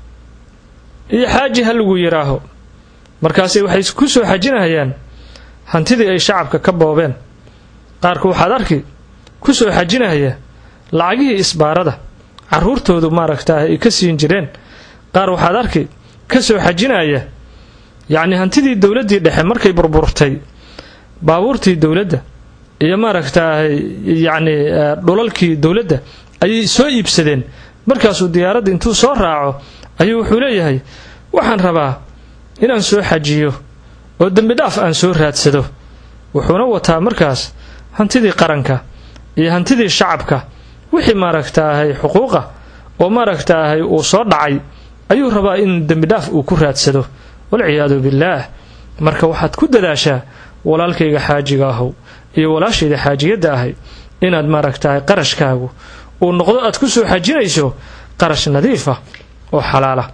iyo xaaji ha lagu yidhaaho markaasay waxay ku soo xajinahayaan hantidii ay shacabka ka boobeen qaarku waxaad arki ku soo xajinahaya lacagihii isbaarada carruurtoodu maaragtaa ay ka siin jireen qaar waxaad arki ka soo xajinaya yacni hantidii dowladdii dhexe markay burburtay baabuurtii dowladda iyo maaragtaa yacni dhulalkii dowladda ayay soo iibsadeen markaasuu diyaaradda intuu soo raaco ayuu wuxuu leeyahay waxaan rabaa inaan soo xajiyo oo dembi dhaaf aan soo raadsado wuxuuna wataa markaas hantidii qaranka iyo hantidii shacabka wixii maaragtaahay xuquuqa oo maaragtaahay uu soo dhacay ayuu rabaa in dembi dhaaf uu ku raadsado walciyaadu billaah marka waxaad ku dadaashaa walaalkayga xaajiga ahow iyo walaashayda xaajiyadda ahay inaad maaragtahay qarashkaagu uu noqdo aad ku soo xajinayso qarash nadiif ah oo xalaala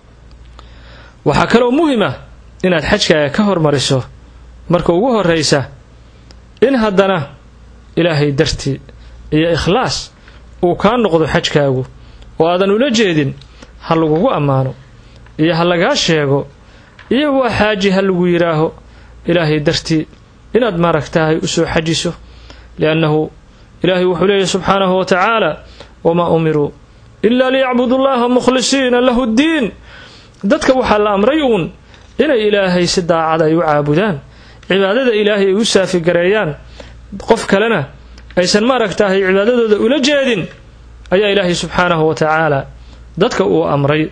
waxaa kaloo muhima inaad xajkaaga ka hormariso marka ugu horraysa in haddana ilaahay dartii iyo ikhlaas uu kaa noqdo xajkaagu oo aadan ula jeedin ha lagugu ammaano iyo ha lagaa sheego iyo waa xaaji ha lagu yidhaaho ilaahay dartii inaad maaragtahay u soo xajiso liannahu ilaahay wuxuu leeyahy subxaanahu wa tacaala wamaa umiruu ilaa liyacbudu llaha mukhlisiina lahu ddiin dadka waxaa la amray uun inay ilaahay si daacad ay u caabudaan cibaadada ilaahay ay u saafigareeyaan qof kalena aysan maaragtahay cibaadadooda ula jeedin ayaa ilaahay subxaanahu wa tacaala dadka uu amray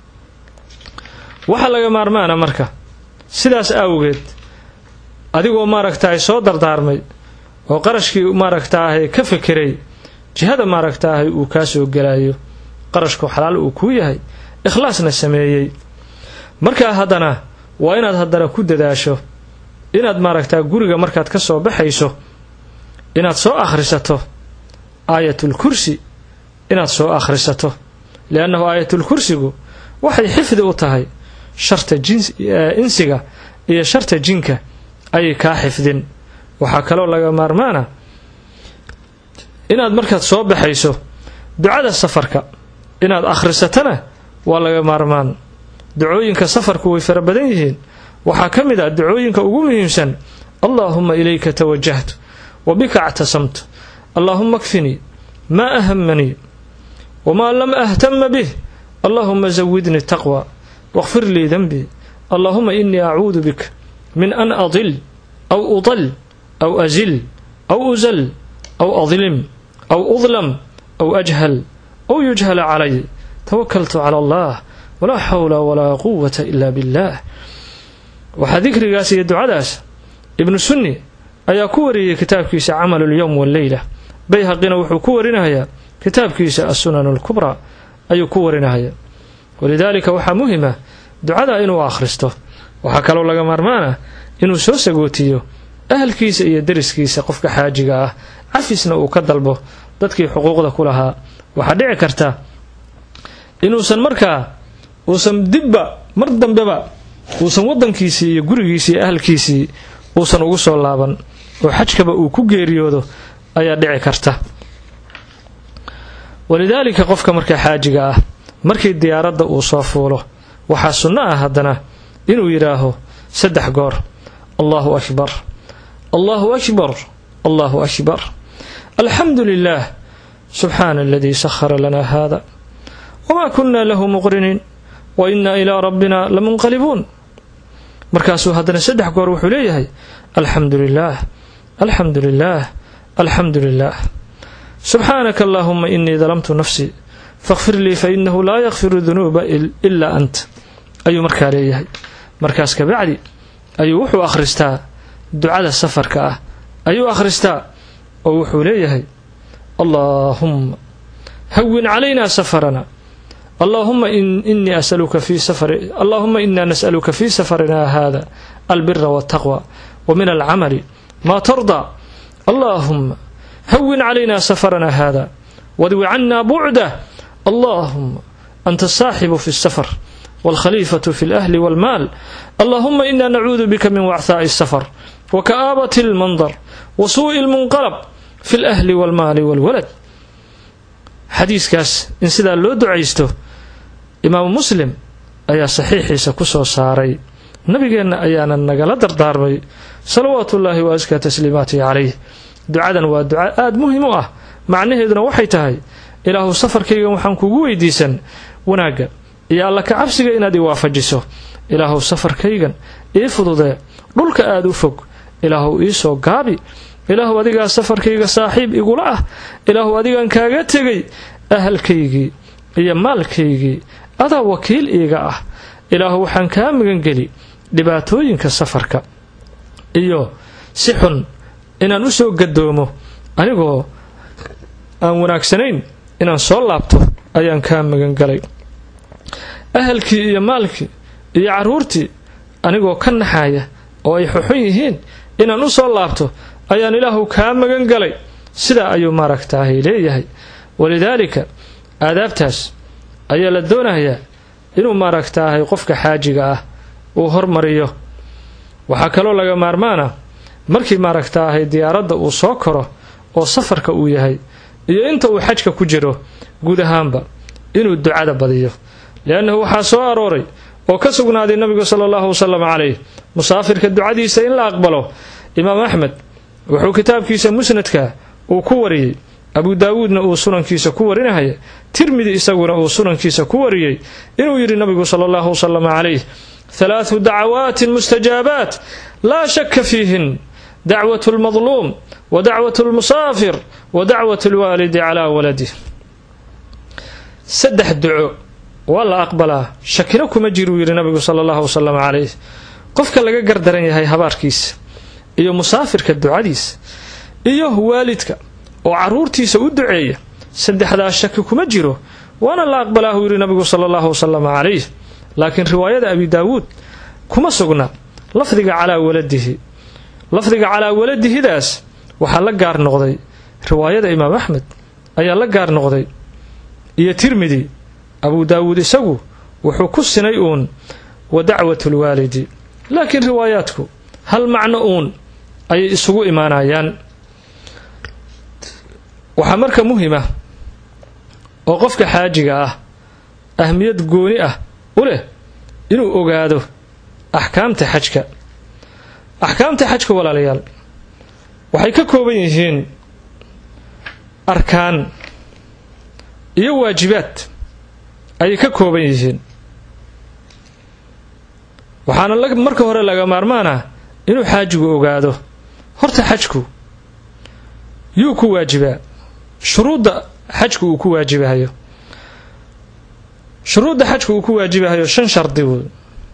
waxaa laga maarmaana marka sidaas awgeed adigoo maaragtahay soo dardaarmay oo qarashkii maaragtaahay ka fekeray jihada maaragtaahay uu kaa soo gelayo qarashku xalaal uu kuu yahay ikhlaasna sameeyey markaa haddana waa inaad haddana ku dadaasho inaad maaragtaa guriga markaad ka soo baxayso inaad soo akhrisato aayatul kursi inaad soo akhrisato liannahu aayatul kursigu waxay xifdi u tahay sharta insiga iyo sharta jinka ayay kaa xifdin waxaa kaloo laga maarmaana inaad markaad soo baxayso ducada safarka inaad akhrisatana waa laga maarmaan ducooyinka safarku way fara badan yihiin waxaa ka mid ah ducooyinka ugu muhiimsan allaahuma ilayka tawajahtu wa bika actasamtu allaahuma kfinii maa ahamanii wamaa lam ahtama bih allaahuma zawidnii taqwa waqfir lii denbii allaahuma inii acuudu bika min an adil aw udal aw azil aw uzal aw adlim aw udlam aw ajhal aw yujhala calay tawakaltu cala allah walaa xawla walaa quwata ila billaah waxaa dikrigaas iyo ducadaas ibnu sunni ayaa ku wariyey kitaabkiisa camalu lyowm walleyla bayhaqina wuxuu ku warinahayaa kitaabkiisa assunan alkubraa ayuu ku warinahayaa walidaalika waxaa muhima ducada inuu akhristo waxaa kaloo laga maarmaana inuu soo sagootiyo ahalkiisa iyo deriskiisa qofka xaajiga ah cafisna uu ka dalbo dadkii xuquuqda ku lahaa waxaa dhici karta inuusan markaa uusan dibba mar dambeba uusan waddankiisii iyo gurigiisii iyo ahalkiisii uusan ugu soo laaban oo xajkaba uu ku geeriyoodo ayaa dhici karta walidaalika qofka markaa xaajiga ah markii diyaaradda uu soo fuulo waxaa sunno ah haddana inuu yidhaaho saddex goor allahu akbar allahu akbar allahu akbar alxamdu lilah subxaana aladii sahara lana hada wma kuna lahu muqriniin wa ina ilaa rabbina lamunqalibuun markaasuu haddana saddex goor wuxuu leeyahay alxamdu lilah alxamdu lilah alxamdu lilah subxaanaka allahuma inii dalamtu nafsii fakfir lii fainahu laa yakfiru dunuuba ilaa ant ayuu markaa leeyahay markaas kabacdi ayuu wuxuu akhristaa ducada safarka ah ayuu akhristaa oo wuxuu leeyahay allaahumma hawin calayna safarana allahuma inii asaluka fi safari allahuma ina nas'aluka fi safarina hada albira waltaqwa wa min alcamali maa tardaa allahuma hawin calayna safarana hada wadwi cana bucdah allahuma anta asaaxibu fi الsafar wاlkhaliifatu fi اlأhli wاlmaal allahuma ina nacuudu bika min wachaaءi الsafar waka'aabat اlmandar wa suuءi اlmunqalb fi اlأhli wاlmaali wاlwalad xadiiskaas in sidaa loo ducaysto imaamu muslim ayaa saxiixiisa ku soo saaray nabigeenna ayaana nagala dardaarmay salawaatu ullaahi wa askaa tasliimaatihi calayh ducadan waa duca aada muhim u ah macnaheeduna waxay tahay ilaahu safarkaygan waxaan kugu weydiisan wanaagga iyo alla ka cabsiga inaad i waafajiso ilaahu safarkaygan ii fududee dhulka aada u fog ilaahu ii soo gaabi ilaahu adigaa safarkayga saaxiib igula ah ilaahu adigaan kaaga tegay ahalkaygii iyo maalkaygii adaa wakiil iiga ah ilaahu waxaan kaa magangeli dhibaatooyinka safarka iyo si xun inaan u soo gadoomo anigoo aan wanaagsanayn inaan soo laabto ayaan kaa magangalay ahalkii iyo maalkii iyo carruurtii anigoo ka naxaaya oo ay xuxun yihiin inaan u soo laabto ayaan ilaahu kaa magan galay sidaa ayuu maaragtaahay leeyahay walidaalika aadaabtaas ayaa la doonayaa inuu maaragtaahay qofka xaajiga ah uu hormariyo waxaa kaloo laga maarmaana markii maaragtaahay diyaaradda uu soo koro oo safarka uu yahay iyo inta uu xajka ku jiro guud ahaanba inuu ducada badiyo liannahu waxaa soo arooray oo ka sugnaaday nabigu sala allahu wasalam calayh musaafirka ducadiisa in la aqbalo imaam axmed wuxuu kitaabkiisa musnadka uu ku wariyey abu daawuudna uu sunankiisa ku warinahaya tirmidi isaguna uu sunankiisa ku wariyey inuu yidhi nabigu sala allahu wasalam calayh halaathu dacawaatin mustajaabaat laa shaka fiihin dacwat lmadluum wa dacwat lmusaafir wa dacwat lwaalidi calaa waladih saddex duco waa la aqbalaa shakina kuma jiruu yidhi nabigu sala allahu wasalam calayh qofka laga gardaran yahay habaarkiisa iyo musaafirka ducadiisa iyo waalidka oo carruurtiisa u duceeya saddexdaas shaki kuma jiro waana la aqbalaahu yidhi nabigu sala allahu wasalam calayh laakiin riwaayada abi daawuud kuma sugna lafdiga calaa waladihi lafdiga calaa waladihidaas waxaa la gaar noqday riwaayada imaam axmed ayaa la gaar noqday iyo tirmidi abu daawuud isagu wuxuu ku sinay uun wa dacwat lwaalidi laakiin riwaayaadku hal macno uun ayay isugu imaanayaan waxaa marka muhima oo qofka xaajiga ah ahmiyad gooni ah u leh inuu ogaado axkaamta xajka axkaamta xajka walaalayaal waxay ka kooban yihiin arkaan iyo waajibaad ayay ka kooban yihiin waxaana marka hore laga maarmaana inuu xaajigu ogaado horta xajku yuu ku waajibaa shuruudda xajku uu ku waajibahayo shuruudda xajku uu ku waajibahayo shan shardi wey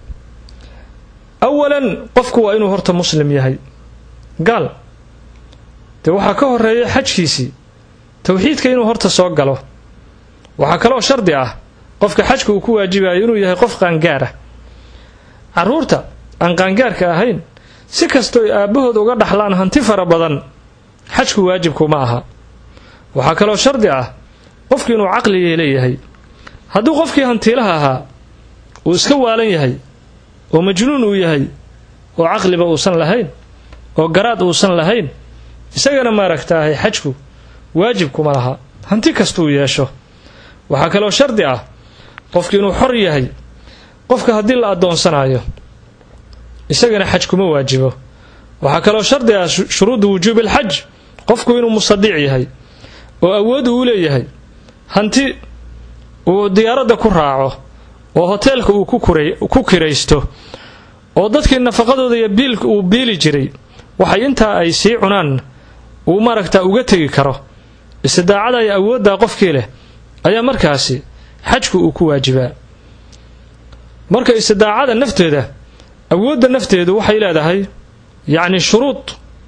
awalan qofku waa inuu horta muslim yahay gaal dee waxaa ka horeeya xajkiisii towxiidka inuu horta soo galo waxaa kaloo shardi ah qofka xajka uu ku waajibayo inuu yahay qof qaangaar ah carruurta aan qaangaarka ahayn si kastooy aabbahood uga dhaxlaan hanti fara badan xajku waajibku ma aha waxaa kaloo shardi ah qofku inuu caqligii leeyahay hadduu qofkii hantiilaha ahaa uu iska waalan yahay oo majnuun uu yahay oo caqliba uusan lahayn oo garaad uusan lahayn isagana maaragtaahay xajku waajibkuma laha hanti kastuu yeesho waxaa kaloo shardi ah qofki inuu xor yahay qofka haddii la addoonsanayo isagana xaj kuma waajibo waxaa kaloo shardi ah shuruudu wujuubi alxaj qofku inuu musadiic yahay oo awood uu leeyahay hanti uu diyaaradda ku raaco oo hoteelka uu ku kiraysto oo dadkii nafaqadooda iyo biilka uu biili jiray waxay intaa ay sii cunaan uu maaragtaa uga tegi karo istidaacada iyo awooddaa qofkii leh ayaa markaasi xajku uu ku waajibaa marka istidaacada nafteeda awoodda nafteedu waxay leedahay yacni shuruud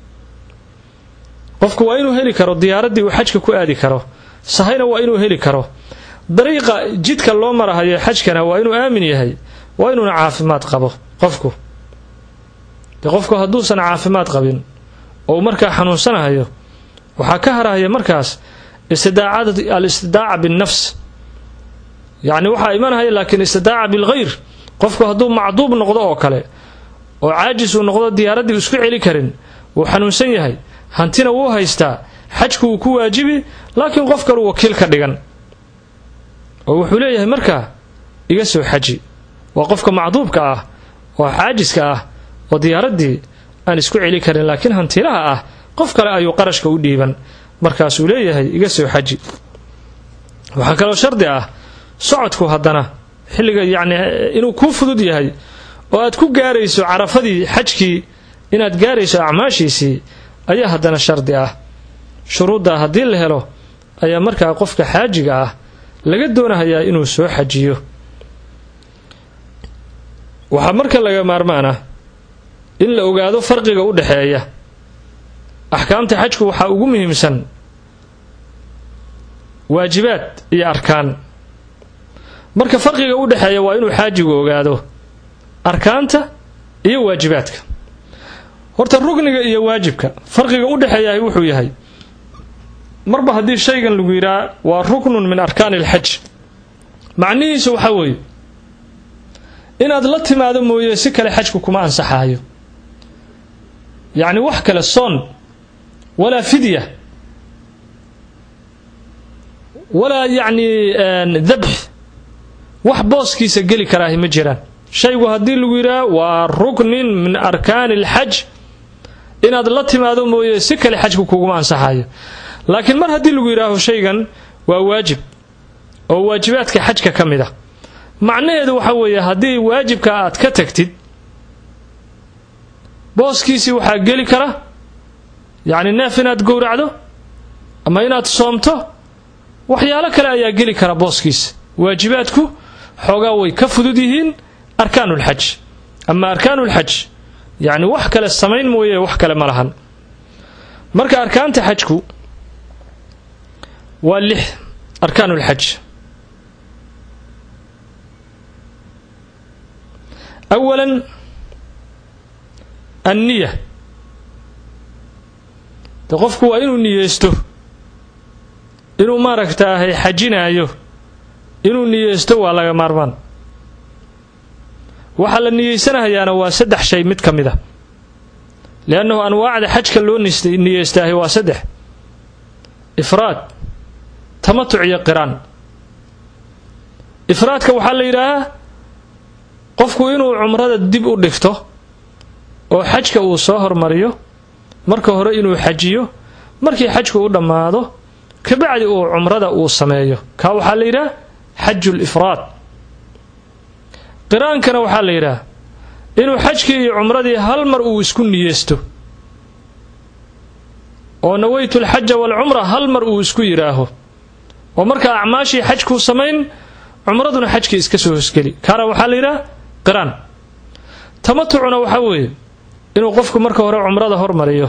qofku waa inuu heli karo diyaaraddii uu xajka ku aadi karo sahayna waa inuu heli karo dariiqa jidka loo marahayo xajkana waa inuu aamin yahay waa inuuna caafimaad qabo qofku dee qofku hadduusan caafimaad qabin oo uu markaa xanuunsanahayo waxaa ka harahaya markaas istidaacada al istidaaca binnafs yacni waxaa imanahaya laakiin istidaaca bilghayr qofku hadduu macduub noqdo oo kale oo caajis uu noqdo diyaaraddii isku celi karin wuu xanuunsan yahay hantina wuu haystaa xajku wuu ku waajibi laakiin qof kalu wakiil ka dhigan oo wuxuu leeyahay markaa iga soo xaji waa qofka macduubka ah oo xaajiska ah oo diyaaraddii aan isku celi karin laakiin hantilaha ah qof kale ayuu qarashka u dhiiban markaasuu leeyahay iga soo xaji waxaa kaloo shardi ah socodku haddana xilliga yacni inuu kuu fudud yahay oo aad ku gaarayso carafadii xajkii inaad gaarayso acmaashiisii ayaa haddana shardi ah shuruuddaa haddii la helo ayaa markaa qofka xaajiga ah laga doonahayaa inuu soo xajiyo waxaa marka laga maarmaan ah in la ogaado farqiga u dhexeeya axkaamta xajku waxaa ugu muhiimsan waajibaad iyo arkaan marka farqiga u dhexeeya waa inuu xaajigu ogaado arkaanta iyo waajibaadka horta rugniga iyo waajibka farqiga u dhexeeyahay wuxuu yahay marba haddii shaygan lagu yidhaha waa ruknun min arkaani alxaj macnihiisu waxaa weeye inaad la timaado mooye si kale xajku kuma ansaxaayo yacni wax kale soon walaa fidya walaa yacni dabx wax booskiisa geli karaahi ma jiraan shaygu haddii lagu yidhaha waa ruknin min arkaani alxaj inaad la timaado mooye si kale xajku kuguma ansaxaayo laakiin mar haddii lagu yidhaaho shaygan waa waajib oo waajibaadka xajka ka mid a macnaheedu waxa weeye haddii waajibka aad ka tagtid booskiisii waxaa geli kara yacni neef inaad gowracdo ama inaad soomto waxyaalo kale ayaa geli kara booskiisa waajibaadku xoogaa way ka fudud yihiin arkaanulxaj ama arkaanulxaj yacni wax kale samayn mooye wax kale ma lahan marka arkaanta xajku waa lix arkaanulxaj awalan anniya de qofku waa inuu niyeysto inuu maaragtaahay xajinaayo inuu niyeysto waa laga maarmaan waxaa la niyeysanahayaana waa saddex shay mid ka mid a liannahu anwaacda xajka loo niyeystaahay waa saddex ifraad tamatuc iyo qiraan ifraadka waxaa la yidhaahaa qofku inuu cumrada dib u dhigto oo xajka uu soo hormariyo marka hore inuu xajiyo markii xajku u dhammaado kabacdi uu cumrada uu sameeyo kaa waxaa la yidhaha xaju lifraad qiraankana waxaa la yidhaha inuu xajkii iyo cumradii hal mar uu isku niyeysto oo nawaytu alxaja waalcumra hal mar uu isku yidhaaho oo markaa acmaashii xajkuu samayn cumraduna xajkii iska soo hosgeli kaana waxaa la yidhaha qiraan tamatucuna waxaa weeye inuu qofku marka hore cumrada hormariyo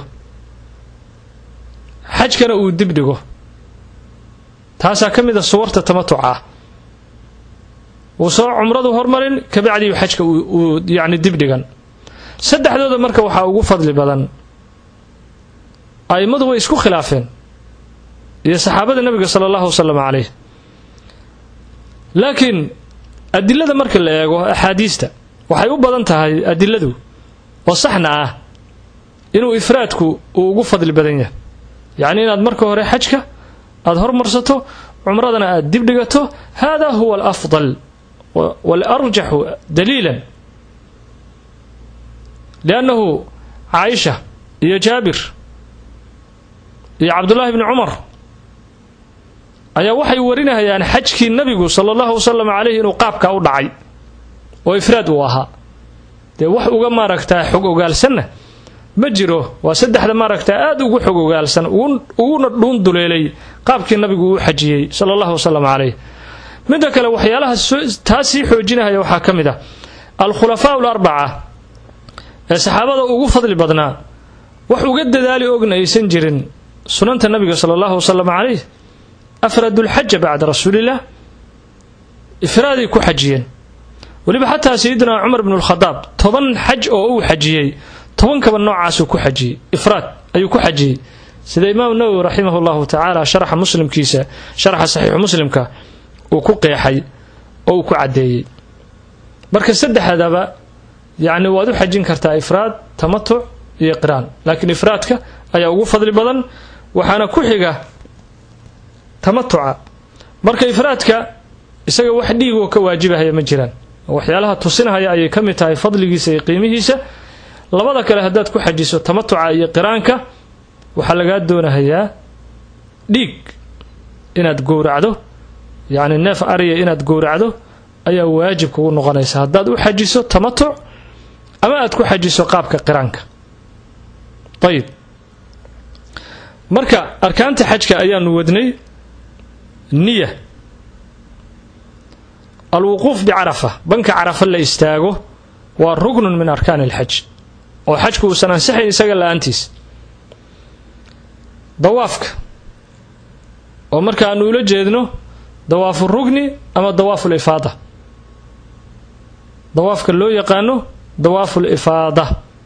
xajkana uu dib dhigo taasaa ka mid a suwarta tamatuca ah wuu soo cumradu hormarin kabacdiiu xajka uu yacni dib dhigan saddexdooda marka waxaa ugu fadli badan a'immadu way isku khilaafeen iyo saxaabada nebiga sala allahu wasalam caleyh laakiin adilada marka la eego axaadiista waxay u badan tahay adiladu oo saxna ah inuu ifraadku uu ugu fadli badan yahay yacni inaad marka hore xajka aada hormarsato cumradana aada dib dhigato hada huwa alafdal waalarjaxu daliilan liannahu caaisha iyo jaabir iyo cabdullaahi bni cumar ayaa waxay warinayaan xajkii nabigu sala allahu wasalam caleyhi inuu qaabkaa u dhacay oo ifraad uu ahaa dee wax uga maaragtaa xog ogaalsanna ma jiro waa saddexda maaragtaa aada ugu xog ogaalsan uguna dhuun duleelay qaabkii nabigu uu xajiyey sala allahu wasalam caleyh midda kale waxyaalaha taa sii xoojinahaya waxaa ka mid ah alkhulafaa alarbaca ee saxaabada ugu fadli badnaa wax uga dadaali ogna aysan jirin sunanta nabiga sala allahu wasalam caleyh afradulxaja bacda rasuuliillah ifraaday ku xajiyeen weliba xataa sayidina cumar bnu lkhadaab toban xaj oo uu xajiyey tobankaba noocaasuu ku xajiyey ifraad ayuu ku xajiyey sida imaamu nawowi raximah llahu tacaala sharxa muslimkiisa sharxa saxiixu muslimka uu ku qeexay oo uu ku caddeeyey marka saddexdaba yacni waad u xajin kartaa ifraad tamatuc iyo qiraan laakiin ifraadka ayaa ugu fadli badan waxaana ku xiga tamatuca marka ifraadka isaga wax dhiigoo ka waajibahaya ma jiraan waxyaalaha tusinahaya ayay ka mid tahay fadligiisa iyo qiimihiisa labada kale haddaad ku xajiso tamatuca iyo qiraanka waxaa lagaa doonahayaa dhiig inaad gowracdo yacni neef ariya inaad gowracdo ayaa waajib kugu noqonaysa haddaad u xajiso tamatuc ama aad ku xajiso qaabka qiraanka ayib marka arkaanta xajka ayaanu wadnay niya alwuquuf bicarafa banka carafa la istaago waa rugnun min arkaani alxaj oo xajku uusan ansixayn isaga la-aantiis dawaafka oo marka aanu ula jeedno dawaafu rugni ama dawaafu lifaada dawaafka loo yaqaano dawaafu lifaada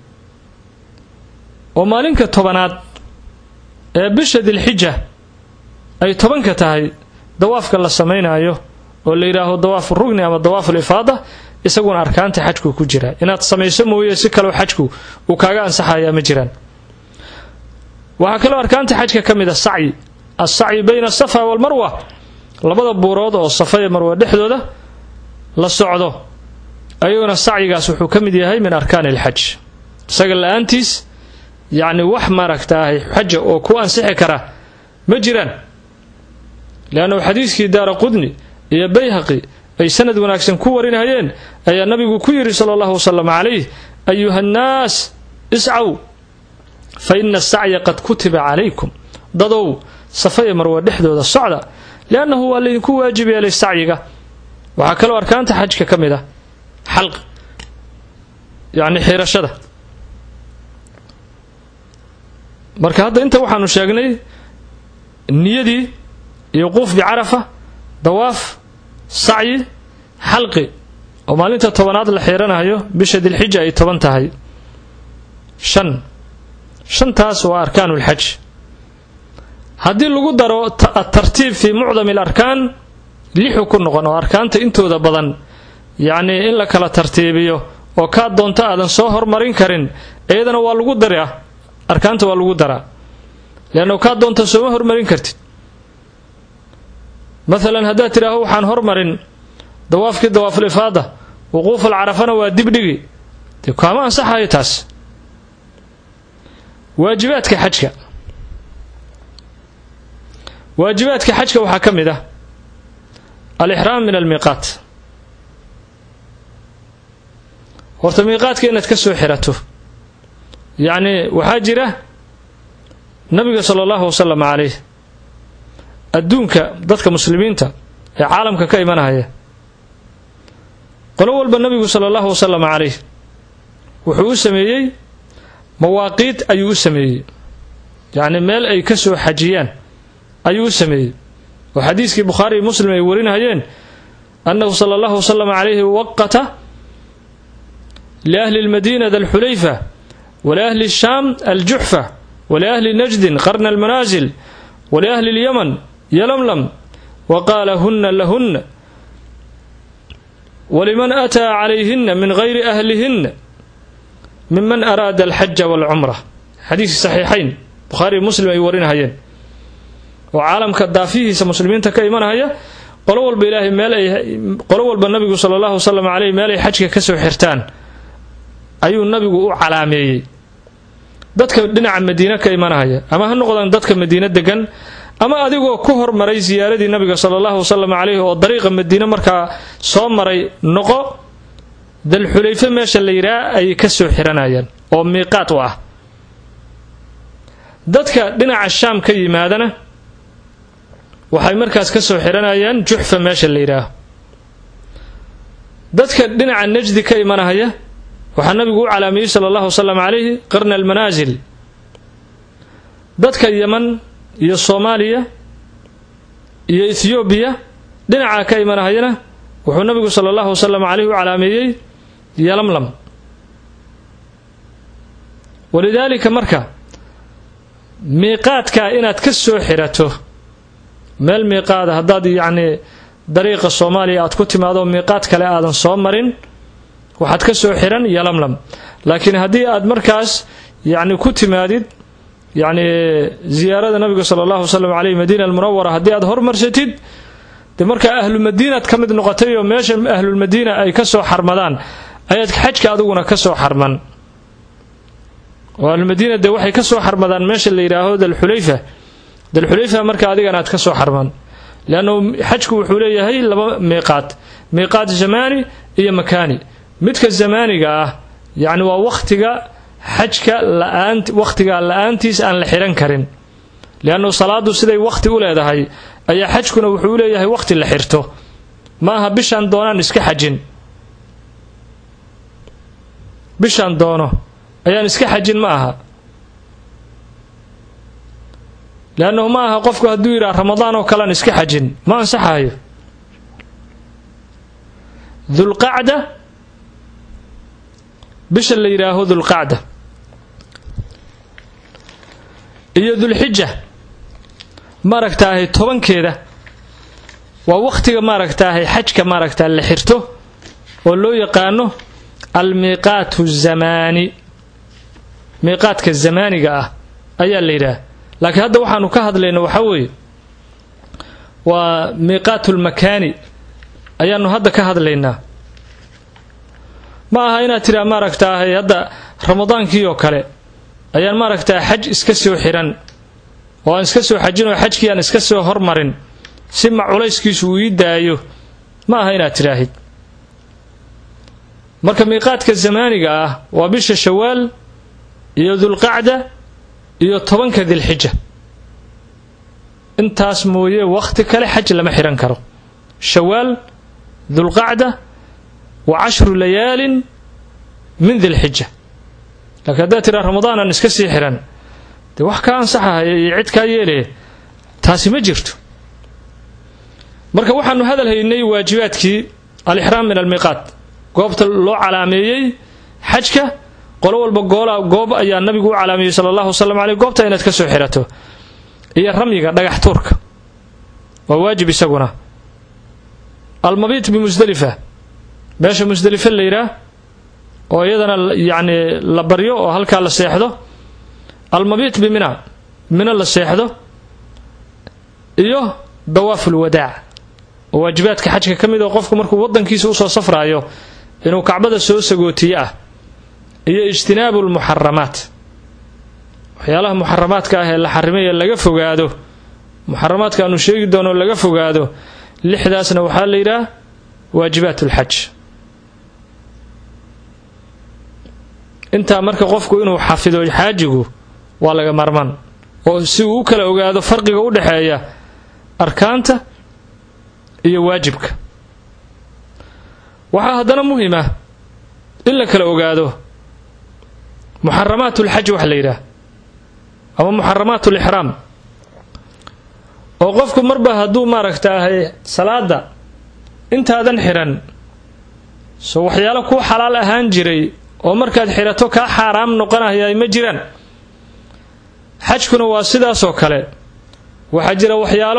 oo maalinka tobanaad ee bisha dilxija ay tobanka tahay dawaafka la samaynayo oo la yidhaaho dawaafu rugni ama dawaafu lifaada isaguna arkaanta xajku ku jira inaad samayso mooye si kaleo xajku uu kaaga ansaxayaa ma jiraan waxaa kaloo arkaanta xajka ka mid a sacyi alsacyi bayna asafa walmarwa labada buurood oo safa iyo marwa dhexdooda la socdo ayaguna sacyigaas wuxuu ka mid yahay min arkaani alxaj isaga la-aantiis yacni wax maaragtaahay xaja oo ku ansixi kara ma jiraan leannahu xadiiskii daara qudni iyo bayhaqi ay sanad wanaagsan ku warinayeen ayaa nabigu ku yidhi sala allahu wasalam calayh ayuha nnaas iscaw fa ina asacya qad kutiba calaykum dadow safa iyo marwa dhexdooda socda liannahu waa laydinku waajib yeelay sacyiga waxaa kaloo arkaanta xajka ka mid ah xalq yacni xiirashada marka hadda inta waxaanu sheegnay niyadii iyo quuf bicarafa dawaaf sacyi xalqi oo maalinta tobanaad la xiiranayo bisha dilxija ay toban tahay shan shantaas waa arkaanu lxaj haddii lagu daro atartiib fii mucdami alarkaan lixu ku noqon oo arkaanta intooda badan yacnii in la kala tartiibiyo oo kaa doonto aadan soo hormarin karin iyadana waa lagu daraa arkaanta waa lagu daraa leannu kaa doonta sooma hormarin kartid maalan haddaad tidhaaho waxaan hormarin dawaafkii dawaaful ifaada wuquuful carafana waa dibdhigi dee kaama ansaxayo taas waajibaadka xajka waajibaadka xajka waxaa ka mid ah alixraam min almiiqaat horta miiqaadka inaad ka soo xirato yacni waxaa jira nabiga sala allahu wasalam calayh adduunka dadka muslimiinta ee caalamka ka imanaya qolo walba nabigu sala allahu wasalam calayh wuxuu u sameeyey mawaaqiid ayuu u sameeyey yacni meel ay ka soo xajiyaan ayuu u sameeyey oo xadiiskii bukhaari iyo muslim ay warinayeen annahu sala allahu wasalam calayhi waqata liahli lmadiina da alxulayfa waliahli shaam aljuxfa waliahli najdin qarna almanaasil waliahli lyaman yalamlam wa qaala huna lahuna waliman ataa calayhina min gayri ahlihinna miman araada alxaja walcumra xadiiskii saxiixayn bukhaari muslim ay warinahayeen oo caalamka daafihiisa muslimiinta ka imanahaya qolo walba ilaahay meel ay qolo walba nabigu sala allahu wasalam caleyh meel ay xajka ka soo xirtaan ayuu nabigu u calaameeyey dadka dhinaca madiine ka imanahaya ama ha noqdaan dadka madiine degan ama adigoo ku hormaray ziyaaradii nabiga sala allahu wasalam caleyhi oo dariiqa madiine markaa soo maray noqo dalxulayfe meesha la yidhaha ayay ka soo xiranayaan oo miiqaat u ah dadka dhinaca shaam ka yimaadana waxay markaas ka soo xiranayaan juxfa meesha la yidhaaho dadka dhinaca najdi ka imanahaya waxaa nabigu u calaamiyey sala allahu wasalam calayhi qarna almanaasil dadka yeman iyo soomaaliya iyo ethoobiya dhinaca ka imanahayana wuxuu nabigu sala allahu wasalam caleyhi u calaameeyey yalamlam walidaalika marka miiqaadkaa inaad ka soo xirato meel miiqaada haddaad yacnii dariiqa soomaaliya aad ku timaado miiqaad kale aadan soo marin waxaad ka soo xiran yalamlam laakiin haddii aad markaas yacni ku timaadid yacni ziyaarada nabiga sala allahu wasalam caleyh madiina almunawara haddii aad hormarsatid dee markaa ahlumadiinaad ka mid noqotay oo meesha ahlulmadiina ay ka soo xarmadaan ayaad xajka adiguna ka soo xarman oo ahlulmadiina dee waxay ka soo xarmadaan meesha la yidhaaho dalxulayfa dalxulayfa marka adigana aad ka soo xarman leannahu xajku wuxuu leeyahay laba miiqaad miiqaad zamaani iyo makaani midka zamaaniga ah yacni waa wakhtiga xajka la-aan wakhtiga la-aantiis aan la xihan karin leannahu salaadu siday wakhti u leedahay ayaa xajkuna wuxuu leeyahay wakhti la xirto ma aha bishaan doonaan iska xajin bishaan doono ayaan iska xajin ma aha leannahu ma aha qofku hadduu yidhaha ramadaan oo kalean iska xajin ma ansaxayo dulqacda bisha la yidhaaho dulqacda iyo dulxija maaragtaahay tobankeeda waa wakhtiga maaragtaahay xajka maaragtaa la xirto oo loo yaqaano almiiqaatu zamaani miiqaadka zamaaniga ah ayaa la yidhaha laakiin hadda waxaanu ka hadlayna waxaa weeye waa miiqaatu lmakaani ayaanu hadda ka hadlaynaa ma aha inaad tidhaha maaragtaahay hadda ramadaankii oo kale ayaan maaragtaa xaj iska soo xiran oo aan iska soo xajin oo xajkii aan iska soo hormarin si ma culayskiisu uu ii daayo ma aha inaad tidhaahid marka miiqaadka zamaaniga ah waa bisha shawaal iyo dulqacda iyo tobanka dilxija intaas mooye wakhti kale xaj lama xihan karo shawaal dulqacda wa cashru layaalin min dilxija laakiin haddaad tidhaha ramadaan aan iska sii xihan dee wax kaa ansaxahaya iyo cid kaa yeelaya taasi ma jirto marka waxaanu hadal haynay waajibaadkii alixraam min almiiqaat goobta loo calaameeyey xajka qolo walba goola goob ayaa nabigu u calaameeyey sala allahu wasalam caleyh goobta inaad ka soo xirato iyo ramyiga dhagax tuurka waa waajib isaguna almabiit bimusdalifa meesha musdalife la yidhaah oo iyadana yacni la baryo oo halkaa la seexdo almabiit bimina mina la seexdo iyo dawaaf ulwadaac oo waajibaadka xajka ka mid oo qofku markuu waddankiisa usoo safraayo inuu kacbada soo sagootiye ah iyo ijtinaabu lmuxaramaat waxyaalaha muxaramaadka ah ee la xarimay ee laga fogaado muxaramaadka aanu sheegi doono laga fogaado lixdaasna waxaa la yidhaah waajibaat ulxaj intaa marka qofku inuu xafido xaajigu waa laga marman oo si uu u kala ogaado farqiga u dhexeeya arkaanta iyo waajibka waxaa haddana muhim ah in la kala ogaado muxaramaat ulxaj wax la yidhaah ama muxaramaat ulixraam oo qofku marba hadduu maaragtaahay salaada intaadan xiran so waxyaalo kuu xalaal ahaan jiray oo markaad xirato kaa xaaraam noqonaya ma jiraan xajkuna waa sidaasoo kale waxaa jira waxyaalo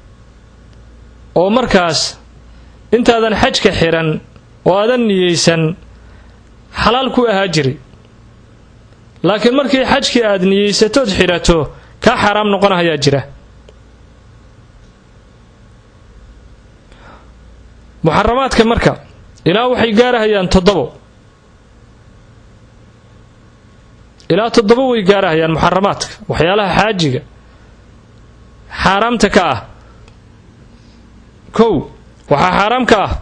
oo markaas intaadan xajka xiran oo aadan niyeysan xalaal ku ahaa jiray laakiin markii xajkii aad niyeysatood xidhato kaa xaaraam noqonahayaa jira muxaramaadka marka ilaa waxay gaarahayaan toddobo ilaa toddobo way gaarahayaan muxaramaadka waxyaalaha xaajiga xaaraamta ka ah kow waxaa xaaraam ka ah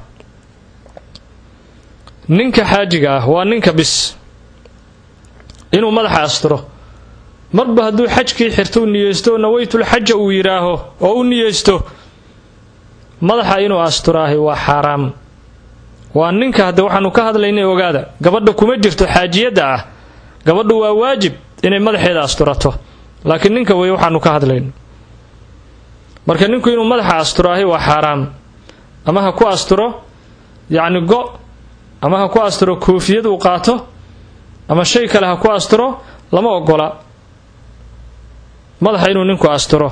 ninka xaajiga ah waa ninka bis inuu madaxa asturo marba hadduu xajkii xirto u niyeysto nawaytulxaja uu yidhaaho oo u niyeysto madaxa inuu asturaahay waa xaaraam waa ninka hadde waxaanu ka hadlaynay ogaada gabadha kuma jirto xaajiyadda ah gabadhu waa waajib inay madaxeeda asturato laakiin ninka wey waxaanu ka hadlayno marka ninku inuu madaxa asturaahay waa xaaraam ama ha ku asturo yacni go ama ha ku asturo koofiyad uu qaato ama shay kale ha ku asturo lama ogola madaxa inuu ninku asturo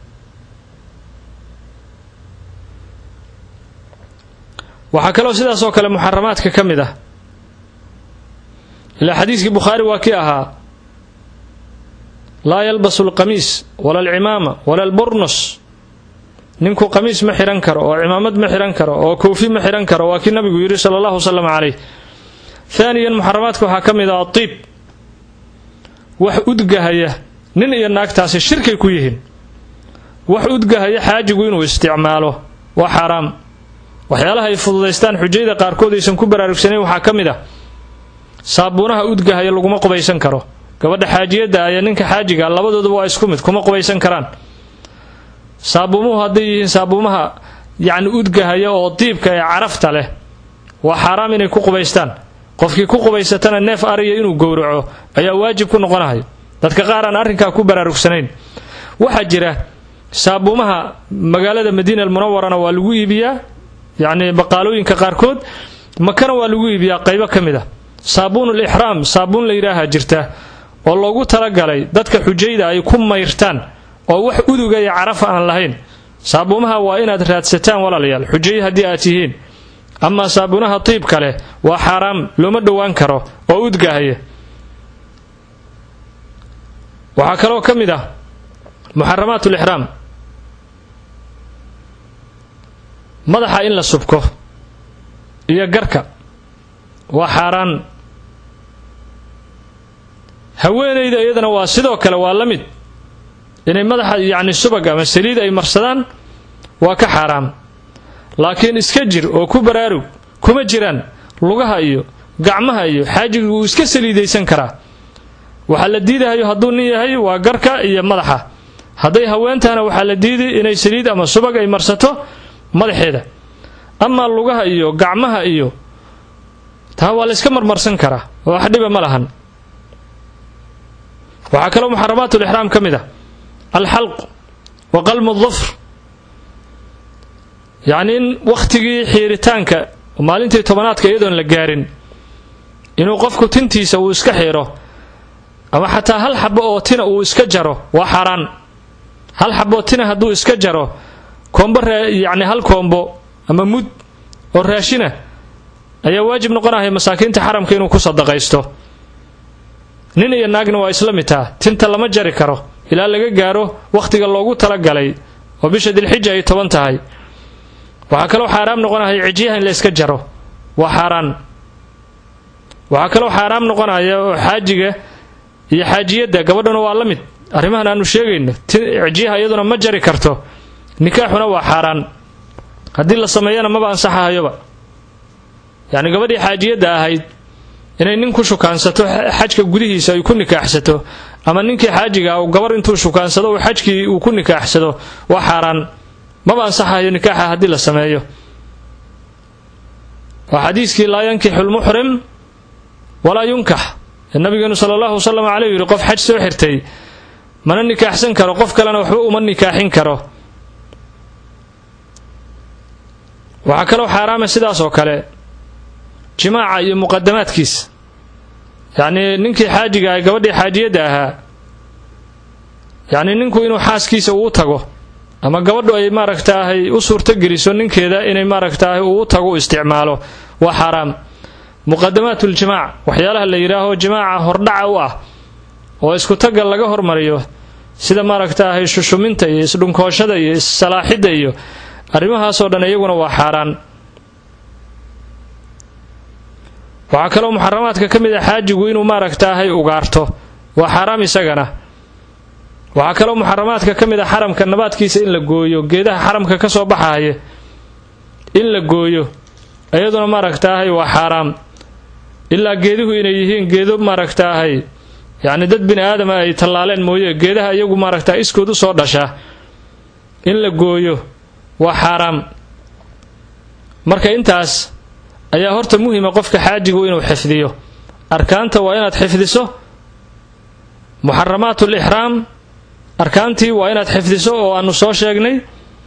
waxaa kaloo sidaas oo kale muxaramaadka ka mid ah ilaa xadiiskii bukhaari waa kii ahaa laa yalbasu alqamiis wala alcimaama wala alburnos ninku qamiis ma xihan karo oo cimaamad ma xihan karo oo koofi ma xihan karo waa kii nabigu yidhi sala allahu wasalam caleyh haaniyan muxaramaadka waxaa ka mid ah atiib wax udgahaya nin iyo naagtaasi shirkay ku yihiin wax udgahaya xaajigu inuu isticmaalo waa xaaraam waxyaalaha ay fududaystaan xujayda qaarkood aysan ku baraarugsanayn waxaa ka mid ah saabuunaha udgahaya laguma qubaysan karo gabadha xaajiyadda aya ninka xaajiga labadooduba waa isku mid kuma qubaysan karaan saabuumuhu hadday yihiin saabuumaha yacni udgahaya oo diibka ee carafta leh waa xaaraam inay ku qubaystaan qofkii ku qubaysatana neef ariya inuu gowraco ayaa waajib ku noqonahay dadka qaar aan arrinkaa ku baraarugsanayn waxaa jira saabuumaha magaalada madiina almunawarana waa lagu iibiyaa yacni baqaalooyinka qaarkood makana waa lagu iibiyaa qaybo ka mid a saabuunul ixraam saabuun la yidhaaha jirta oo loogu talagalay dadka xujayda ay ku mayrtaan oo wax uduga iyo carafa aan lahayn saabuumaha waa inaad raadsataan walaalayaal xujay haddii aad tihiin amaa saabuunaha tiibka leh waa xaaraam looma dhowaan karo oo udgahaya waxaa kaloo ka mid ah muxaramaat lixraam madaxa in la subko iyo garka waa xaaraan haweenayda iyadana waa sidoo kale waa la mid inay madaxa yacni subag ama saliid ay marsadaan waa ka xaaraam laakiin iska jir oo ku baraarug kuma jiraan lugaha iyo gacmaha iyo xaajiga wuu iska saliidaysan karaa waxaa la diidahayo hadduu nin yahay waa garka iyo madaxa hadday haweentahana waxaa la diiday inay saliid ama subag ay marsato madaxeeda amaa lugaha iyo gacmaha iyo taa waa la yska marmarsan karaa oo wax dhiba ma lahan waxaa kaloo muxaramaatulixraam ka mid ah alxalq wa qalmu dufr yacni in wakhtigii xiiritaanka maalintii tobanaadka iyadoon la gaarin inuu qofku tintiisa uu iska xiiro ama xataa hal xabo oo tina uu iska jaro waa xaaraan hal xaboo tina hadduu iska jaro koombo yacni hal koombo ama mud oo raashina ayaa waajib noqonahaya masaakiinta xaramka inuu ku sadaqaysto nin iyo naagna waa isla mid taa tinta lama jari karo ilaa laga gaaro wakhtiga loogu talagalay oo bisha dilxija ay toban tahay waxaa kaloo xaaraam noqonaya cijyaha in la yska jaro waa xaaraan waxaa kaloo xaaraam noqonaya oo xaajiga iyo xaajiyadda gabadhuna waa la mid arrimahan aanu sheegayno cijyaha iyaduna ma jari karto nikaaxuna waa xaaraan haddii la sameeyana maba ansaxahayoba yacni gabadhii xaajiyadda ahayd inay nin ku shukaansato xajka gudihiisa ay ku nikaaxsato ama ninkii xaajiga uu gabar intuu shukaansado uu xajkii uu ku nikaaxsado waa xaaraan maba ansaxayo nikaaxa haddii la sameeyo waa xadiiskii laa yankixu lmuxrim walaa yunkax ee nabigeenu sala allahu wasalam caleyh yidhi qof xaj soo xirtay mana nikaaxsan karo qof kalena waxba uma nikaaxin karo waxaa kaloo xaaraama sidaas oo kale jimaaca iyo muqadamaadkiisa yacnii ninkii xaajiga ah gabadhii xaajiyadda ahaa yacnii ninku inuu xaaskiisa uu tago ama gabadhu ay maaragtaahay u suurtogeliso ninkeeda inay maaragtaahay uu tago u isticmaalo waa xaaraam muqadamaatuljimaac waxyaalaha la yidhaaho jimaaca hordhaca u ah oo isku tagga laga hormariyo sida maaragtaahay shushuminta iyo isdhunkooshada iyo issalaaxidda iyo arrimahaasoo dhan iyaguna waa xaaraan waxaa kaloo muxaramaadka ka mid a xaajigu inuu maaragtaahay ugaarto waa xaaraam isagana waxaa kaloo muxaramaadka ka mid a xaramka nabaadkiisa in la gooyo geedaha xaramka ka soo baxaaya in la gooyo iyaduna maaragtaahay waa xaaraam ilaa geeduhu inay yihiin geedo maaragtaahay yacni dad bini aadama ay tallaaleen mooye geedaha iyagu maaragtaa iskood u soo dhasha in la gooyo waa xaaraam marka intaas ayaa horta muhima qofka xaajigu inuu xifdiyo arkaanta waa inaad xifdiso muxaramaat lixraam arkaantii waa inaad xifdiso oo aanu soo sheegnay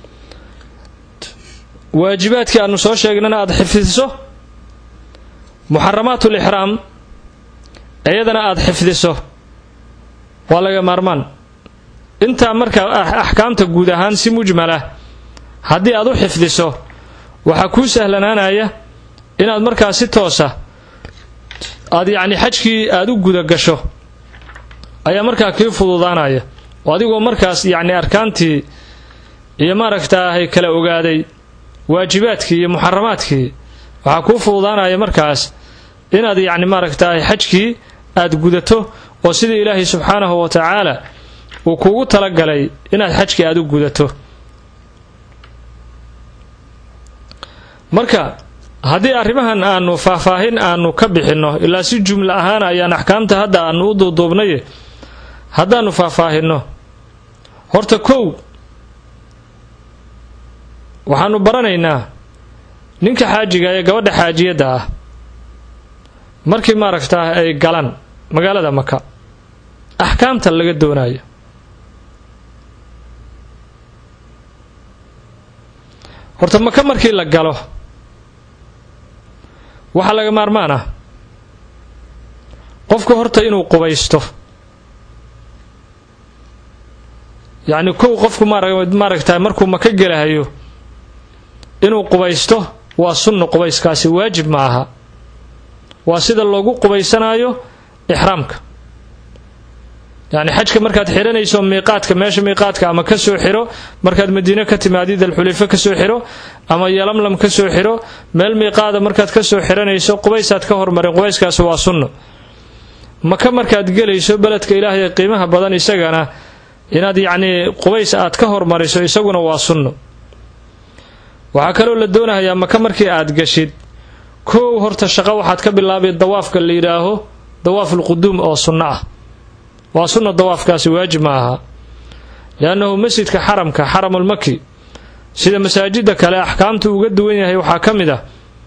waajibaadkii aanu soo sheegnayna aada xifdiso muxaramaat lixraam iyadana aada xifdiso waa laga maarmaan intaa marka axkaamta guud ahaan si mujmalah haddii aad u xifdiso waxaa kuu sahlanaanaya inaad markaa si toosa aad yacni xajkii aada u guda gasho ayaa markaa kii fududaanaya oo adigoo markaas yacni arkaantii iyo maaragtaahay kala ogaaday waajibaadkii iyo muxaramaadkii waxaa kuu fududaanaya markaas inaad yacni maaragtaahay xajkii aada gudato oo sidii ilaahay subxaanahu wa tacaala uu kuugu talagalay inaad xajkii aada u gudato marka haddii arrimahan aanu faahfaahin aanu ka bixinno ilaa si jumla ahaan ayaan axkaamta hadda aanu u duuduubnaye haddaanu faahfaahinno horta kow waxaanu baranaynaa ninka xaajiga ee gabadha xaajiyadda ah markii maaragtaa ay galaan magaalada maka axkaamta laga doonayo horta maka markii la galo waxaa laga maarmaan ah qofku horta inuu qubaysto yacni kow qofku maaragtaa markuu maka gelahayo inuu qubaysto waa sunno qubayskaasi waajib ma aha waa sida loogu qubaysanaayo ixraamka yacni xajka markaad xihanayso miiqaadka meesha miiqaadka ama ka soo xiro markaad madiine ka timaadid alxuliifo ka soo xiro ama yalamlam ka soo xiro meel miiqaada markaad ka soo xiranayso qubaysaad ka hormarin qubayskaasi waa sunno maka markaad gelayso beledka ilaahay ee qiimaha badan isagana inaad yacnii qubays aad ka hormariso isaguna waa sunno waxaa kaloo la doonahayaa maka markii aad gashid koow horta shaqo waxaad ka bilaabay dawaafka la yidhaaho dawaafulquduum oo sunno ah waa sunna dawaafkaasi waajib ma aha liannahu masjidka xaramka xaramulmaki sida masaajida kale axkaamtu uga duwan yahay waxaa ka mid ah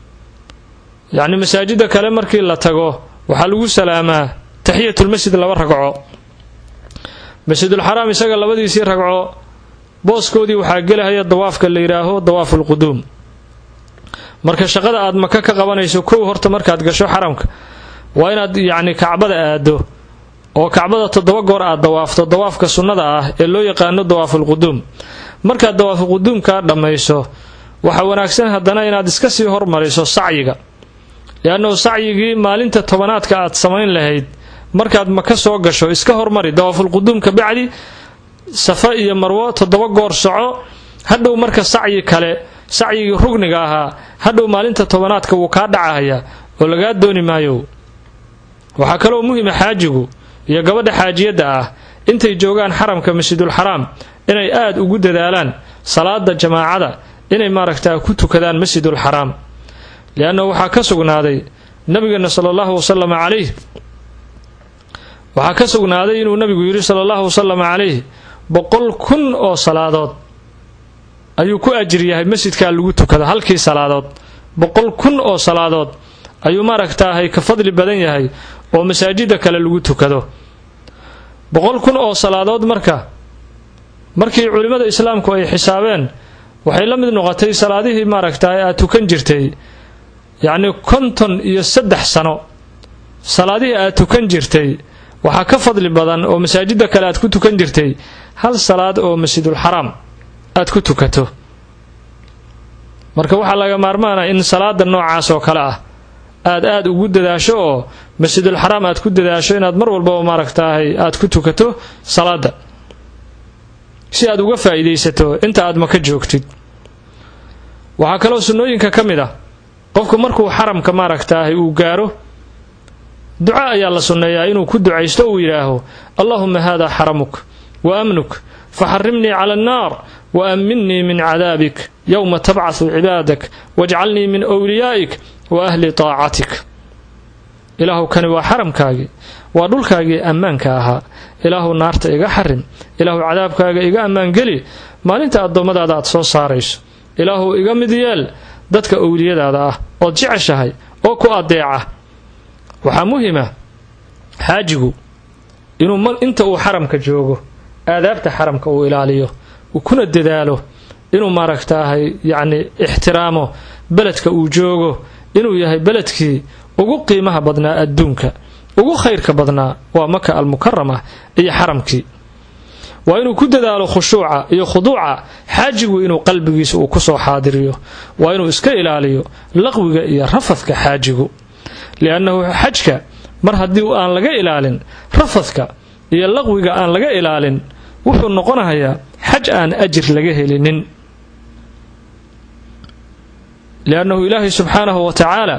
yacni masaajida kale markii la tago waxaa lagu salaamaa taxiyatulmasjid laba ragco masjidulxaraam isaga labadiisii ragco booskoodii waxaa gelahaya dawaafka la yidhaaho dawaafulquduum marka shaqada aad maka ka qabanayso kow horta markaad gasho xaramka waa inaad yacni kacbada aado oo kacbada toddoba goor aad dawaafto dawaafka sunnada ah ee loo yaqaano dawaafulquduum markaad dawaafulquduumkaa dhammayso waxaa wanaagsan haddana inaad iska sii hormariso sacyiga liannahu sacyigii maalinta tobanaadka aad samayn lahayd markaad maka soo gasho iska hormari dawaafulquduumka bacdi safa iyo marwo toddoba goor soco hadhow marka sacyi kale sacyigii rugniga ahaa hadhow maalinta tobanaadka wuu kaa dhacahaya oo lagaa dooni maayo waxaa kaloo muhima xaajigu iyo gabadha xaajiyadda ah intay joogaan xaramka masjidulxaraam inay aada ugu dadaalaan salaada jamaacada inay maaragtaa ku tukadaan masjidulxaraam liannahu waxaa ka sugnaaday nabigeena sala allahu wasalama calayh waxaa ka sugnaaday inuu nabigu yidhi sala allahu wasalama calayh boqol kun oo salaadood ayuu ku ajir yahay masjidkaa lagu tukado halkii salaadood boqol kun oo salaadood ayuu maaragtaahay ka fadli badan yahay oo masaajida kale lagu tukado boqol kun oo salaadood marka markii culimmada islaamku ay xisaabeen waxay la mid noqotay salaadihii maaragtahay aad tukan jirtay yacnii konton iyo saddex sano salaadihii aad tukan jirtay waxaa ka fadli badan oo masaajida kale aad ku tukan jirtay hal salaad oo masjidulxaraam aad ku tukato marka waxaa laga maarmaana in salaada noocaas oo kale ah aad aad ugu dadaasho oo masjidulxaraam aad ku dadaasho inaad mar walbaba maaragtaahay aad ku tukato salaada si aad uga faa'iidaysato inta aad maka joogtid waxaa kaloo sunnooyinka ka mid ah qofku markuu xaramka maaragtaahay uu gaaro duca ayaa la sunneeyaa inuu ku ducaysto uu yidhaaho allahuma hada xaramuk wa amnuk faxarimnii cala annaar wa amminnii min cadaabik yowma tabcasu cibaadak wajcalnii min wliyaa'ik wa ahli taacatik ilaahu kani waa xaramkaagii waa dhulkaagii ammaanka ahaa ilaahu naarta iga xarim ilaahu cadaabkaaga iga ammaan geli maalinta addoommadaada aad soo saarayso ilaahu iga mid yeel dadka owliyadaada ah ood jeceshahay oo ku adeeca waxaa muhima xaajigu inuu inta uu xaramka joogo aadaabta xaramka uu ilaaliyo uu kuna dadaalo inuu maaragtaahay yacni ixtiraamo beledka uu joogo inuu yahay beledkii ugu qiimaha badnaa adduunka ugu khayrka badnaa waa maka almukarama iyo xaramkii waa inuu ku dadaalo khushuuca iyo khuduuca xaajigu inuu qalbigiisa uu kusoo xaadiriyo waa inuu iska ilaaliyo laqwiga iyo rafadka xaajigu liannahu xajka mar haddii aan laga ilaalin rafadka iyo laqwiga aan laga ilaalin wuxuu noqonayaa xaj aan ajir laga helinin liannahu ilaahay subxaanahu wa tacaala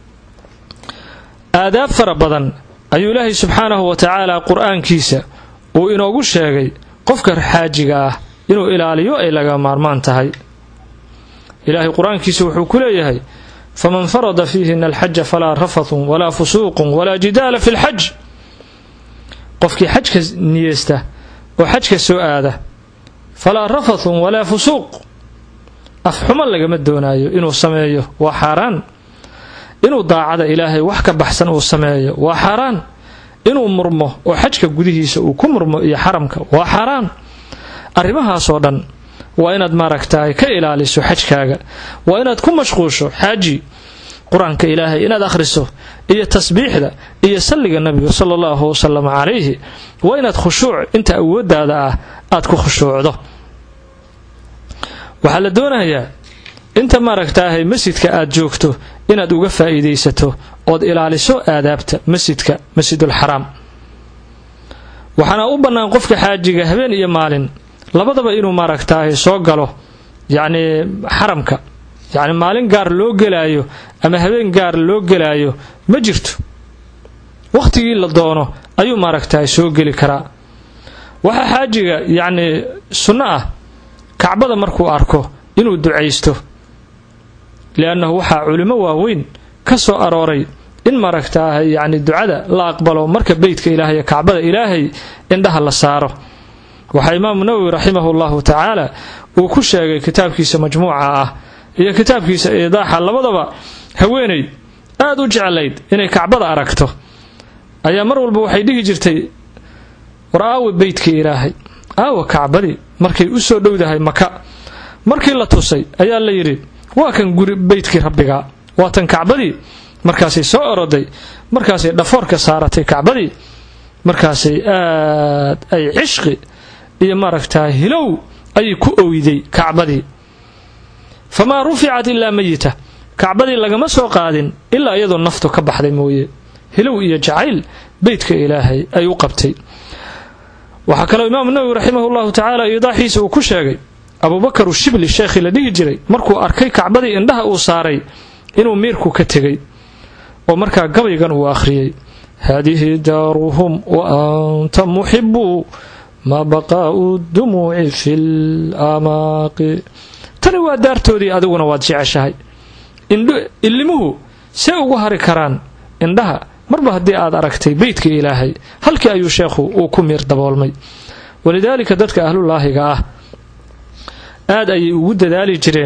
aadaab fara badan ayuu ilaahay subxaanahu wa tacaala qur-aankiisa uu inoogu sheegay qofka xaajiga ah inuu ilaaliyo ay laga maarmaan tahay ilaahay qur-aankiisa wuxuu ku leeyahay faman farada fiihina alxaja falaa rafathun walaa fusuuqun walaa jidaala fi lxaj qofkii xajka niyeysta oo xajka soo aada falaa rafathun walaa fusuuq afxumo lagama doonaayo inuu sameeyo waa xaaraan inuu daacada ilaahay wax ka baxsan uu sameeyo waa xaaraan inuu murmo oo xajka gudihiisa uu ku murmo iyo xaramka waa xaaraan arrimahaasoo dhan waa inaad maaragtahay ka ilaaliso xajkaaga waa inaad ku mashquusho xaaji qur-aanka ilaahay inaad akhriso iyo tasbiixda iyo salliga nabiga sala allahu wasalam calayhi waa inaad khushuuc inta awooddaada ah aad ku khushuucdo waxaa la doonayaa inta maaragtaahay masjidka aad joogto inaad uga faa'iidaysato ood ilaaliso aadaabta masjidka masjidulxaraam waxaana u bannaan qofka xaajiga habeen iyo maalin labadaba inuu maaragtaahay soo galo yacnii xaramka yacni maalin gaar loo gelaayo ama habeen gaar loo gelaayo ma jirto wakhtigii la doono ayuu maaragtahay soo geli karaa waxaa xaajiga yacnii sunno ah kacbada markuu arko inuu ducaysto liannahu waxaa culimo waaweyn ka soo arooray in maaragtaahay yacni ducada la aqbalo marka beytka ilaahay kacbada ilaahay indhaha la saaro waxaa imaamu nawowi raximahu llahu tacaala uu ku sheegay kitaabkiisa majmuuca ah iyo kitaabkiisa iidaaxa labadaba haweenay aad u jeclayd inay kacbada aragto ayaa mar walba waxay dhihi jirtay war aawe beytkii ilaahay aawa kacbadii markay u soo dhowdahay maka markii la tusay ayaa la yidhi waa kan guri beytkii rabbiga waa tan kacbadii markaasay soo oroday markaasay dhafoorka saaratay kacbadii markaasay aad ay cishqi iyo maaragtaa hilow ayay ku oyday kacbadii famaa ruficat ilaa mayita kacbadii lagama soo qaadin ilaa iyadoo naftu ka baxday mooye hilow iyo jacayl beytka ilaahay ay u qabtay waxaa kaloo imaamu nawowi raximahu llahu tacaala iidaaxiisa uu ku sheegay abubakar ushibli sheekhii la dhihi jiray markuu arkay kacbadii indhaha uu saaray inuu miirku ka tegay oo markaa gabaygan uu akhriyey haadihi daaruhum wa anta muxibu maa baqaa'u dumuuci fi lamaaqi tani waa daartoodii adiguna waad jeceshahay illimuhu see ugu hari karaan indhaha marba haddii aad aragtay beytka ilaahay halkii ayuu sheekhu uu ku miir daboolmay walidaalika dadka ahlulaahiga ah aad ayay ugu dadaali jireen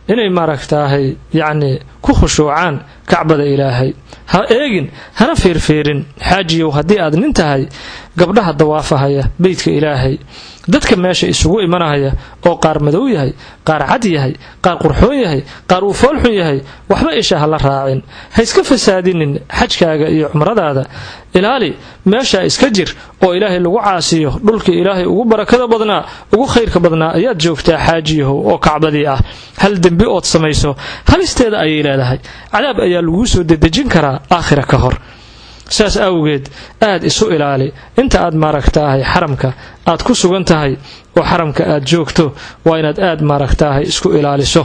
inay maaragtaahay yacni ku khushuucaan kacbada ilaahay ha eegin hana fiirfiirin xaajiyow haddii aad nin tahay gabdhaha dawaafahaya beytka ilaahay dadka meesha isugu imanahaya oo qaar madow yahay qaar cad yahay qaar qurxoon yahay qaar uu foolxun yahay waxba isha ha la raacin ha iska fasaadinin xajkaaga iyo cumradaada ilaali meeshaa iska jir oo ilaahay lagu caasiyo dhulkii ilaahay ugu barakada badnaa ugu khayrka badnaa ayaad joogtaa xaajiyahow oo kacbadii ah hal dembi ood samayso halisteeda ayay leedahay cadaab ayaa laguu soo dedejin karaa aakhira ka hor saas awgeed aad isu ilaali inta aad maaragtaahay xaramka aad ku sugan tahay oo xaramka aad joogto waa inaad aad maaragtaahay isku ilaaliso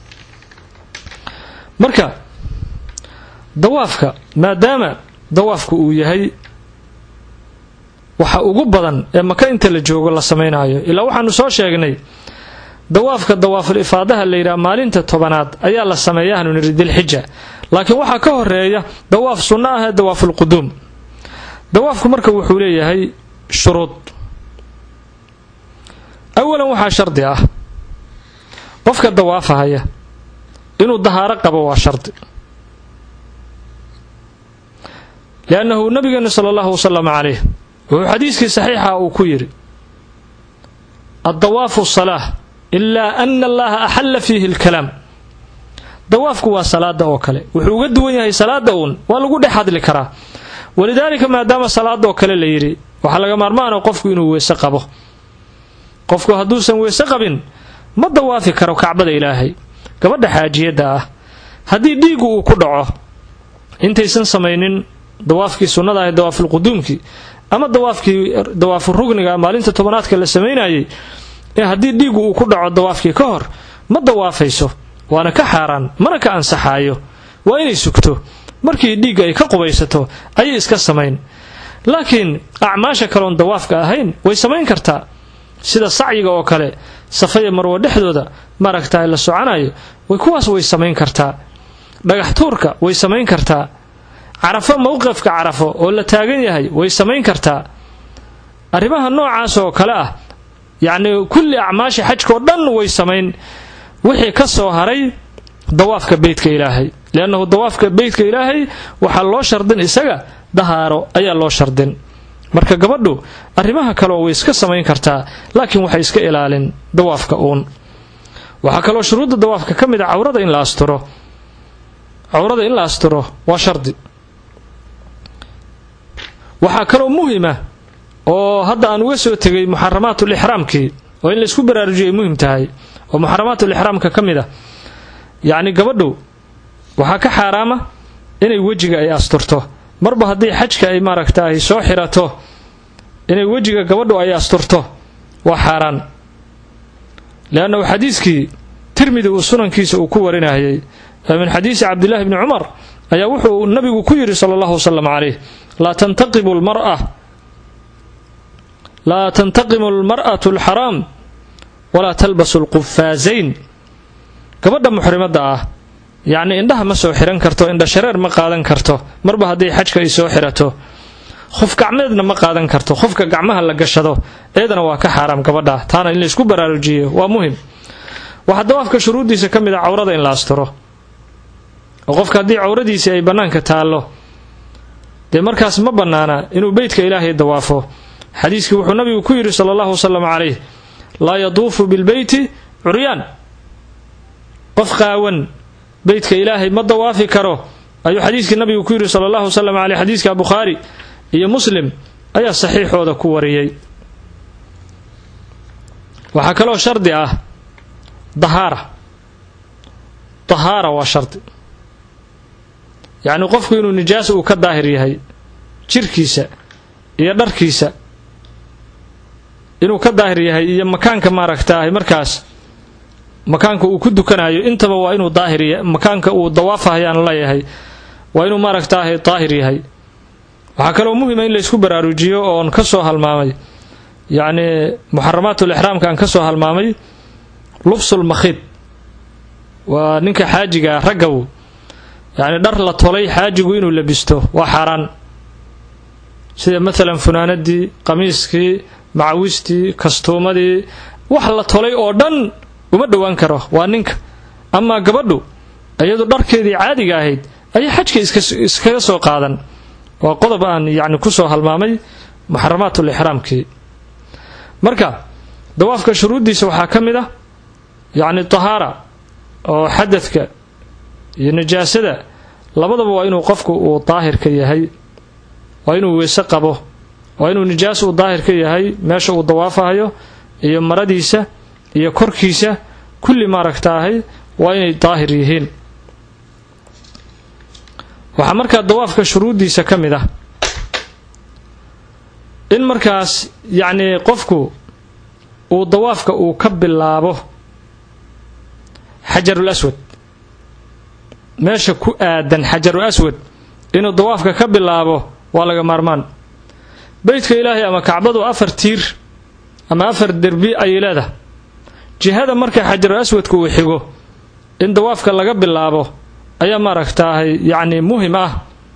marka dawaafka maadaama dawaafku uu yahay waxa ugu badan ee maka inta la joogo la samaynayo ilaa waxaanu soo sheegnay dawaafka dawaaful ifaadaha la yidhaha maalinta tobanaad ayaa la sameeya hanu niri dilxija laakiin waxaa ka horeeya dawaaf sunno ah ee dawaafulquduum dawaafku marka wuxuu leeyahay shuruud awalan waxaa shardi ah qofka dawaafahaya inuu dahaaro qabo waa shardi liannahu nabigeena sala allahu wasalam calayh wuxuu xadiiskii saxiixa uu ku yidhi addawaafu salaah ilaa ana allaha axalla fiihi alkalaam dawaafku waa salaada oo kale wuxuu uga duwan yahay salaada uun waa lagu dhex hadli karaa walidaalika maadaama salaada oo kale la yidhi waxaa laga maarmaana qofku inuu weese qabo qofku hadduusan weese qabin ma dawaafi karo kacbada ilaahay gabadha xaajiyadda ah haddii dhiigu uu ku dhaco intaysan samaynin dawaafkii sunnada ahay dawaafulquduumkii ama dawaafkii dawaafu rugniga maalinta tobanaadka la samaynayay ee haddii dhiigu uu ku dhaco dawaafkii ka hor ma dawaafayso waana ka xaaraan mana ka ansaxaayo waa inay sugto markii dhiigga ay ka qubaysato ayay iska samayn laakiin acmaasha kaloon dawaafka ahayn way samayn kartaa sida sacyiga oo kale safaya marwo dhexdooda maaragtaay la soconayo way kuwaas way samayn kartaa dhagax tuurka way samayn kartaa carafo mowqifka carafo oo la taagan yahay way samayn kartaa arrimaha noocaas oo kale ah yacnii kulli acmaasha xajkao dhan way samayn wixii ka soo haray dawaafka beytka ilaahay liannahu dawaafka beytka ilaahay waxaa loo shardin isaga dahaaro ayaa loo shardin marka gabadhu arrimaha kaleo way iska samayn kartaa laakiin waxay iska ilaalin dawaafka uun waxaa kaloo shuruudda dawaafka ka mid a cawrada in la asturo cawrada in la asturo waa shardi waxaa kaloo muhima oo hadda aan uga soo tegay muxaramaatul ixraamkii oo in laysku baraarujiyo ay muhim tahay oo muxaramaatul ixraamka ka mid ah yacni gabadhu waxaa ka xaaraama inay wejiga ay asturto marba haddii xajka ay maaragta ay soo xirato inay wejiga gabadhu ay asturto waa xaaraan leannahu xadiiskii tirmidi uu sunankiisa uu ku warinayay ee min xadiisi cabdillaahi bni cumar ayaa wuxuu nabigu ku yidhi sala allahu wasalam calayh laa tantaqimu lmara laa tantaqimu almar'atu alxaraam walaa talbasu alqufaasayn gabadha muxrimadda ah yacnii indhaha ma soo xihan karto indha shareer ma qaadan karto marba haddii xajka ay soo xirato qof gacmeedna ma qaadan karto qofka gacmaha la gashado eedana waa ka xaaraam gabadha taana in laysku baraarujiyo waa muhim waxaa dawaafka shuruuddiisa ka mid a cawrada in la asturo oo qofka haddii cawradiisii ay bannaanka taallo dee markaas ma bannaana inuu beytka ilaahay dawaafo xadiiskii wuxuu nabigu ku yidhi sala allahu wasalam calayh laa yaduufu bilbeyti curyaan qof qaawan beytka ilaahay ma dawaafi karo ayuu xadiiskii nabigu ku yidhi sala allahu wasalam caleyh xadiiska bukhaari iyo muslim ayaa saxiixooda ku wariyey waxaa kaloo shardi ah dahaara dahaara waa shardi yacnii qofku inuu nijaas uu ka daahir yahay jirkiisa iyo dharkiisa inuu ka daahir yahay iyo makaanka maaragtaahay markaas makaanka uu ku dukanayo intaba waa inuu daahir makaanka uu dawaafahayaan leeyahay waa inuu maaragtaahay daahir yahay waxaa kaloo muhima in laysku baraarujiyo oon ka soo halmaamay yacnii muxaramaatul ixraamka aan ka soo halmaamay lubsul makhiid waa ninka xaajiga raggaw yacni dhar la tolay xaajigu inuu labisto waa xaaraan sida maalan funaanadii qamiiskii macawistii kastuumadii wax la tolay oo dhan uma dhowaan karo waa ninka amaa gabadhu iyadu dharkeedii caadiga ahayd ayay xajka iskaga soo qaadan waa qodob aan yacni kusoo halmaamay muxaramaat lixraamkii marka dawaafka shuruuddiisa waxaa ka mid ah yacni tahaara oo xadadka iyo najaasada labadaba waa inuu qofku uu daahirka yahay waa inuu weyse qabo waa inuu nijaas uu daahirka yahay meesha uu dawaafahayo iyo maradiisa iyo korkiisa kulli maaragtaahay waa inay daahir yihiin waxaa markaa dawaafka shuruuddiisa ka mid ah in markaas yacnii qofku uu dawaafka uu ka bilaabo xajarul aswad meesha ku aadan xajarul aswad inuu dawaafka ka bilaabo waa laga maarmaan beytka ilaahay ama kacbadu afar tiir ama afar derbi ayay leedahay jihada marka xajarul aswadka uu xigo in dawaafka laga bilaabo ayaa maaragtaahay yacni muhim ah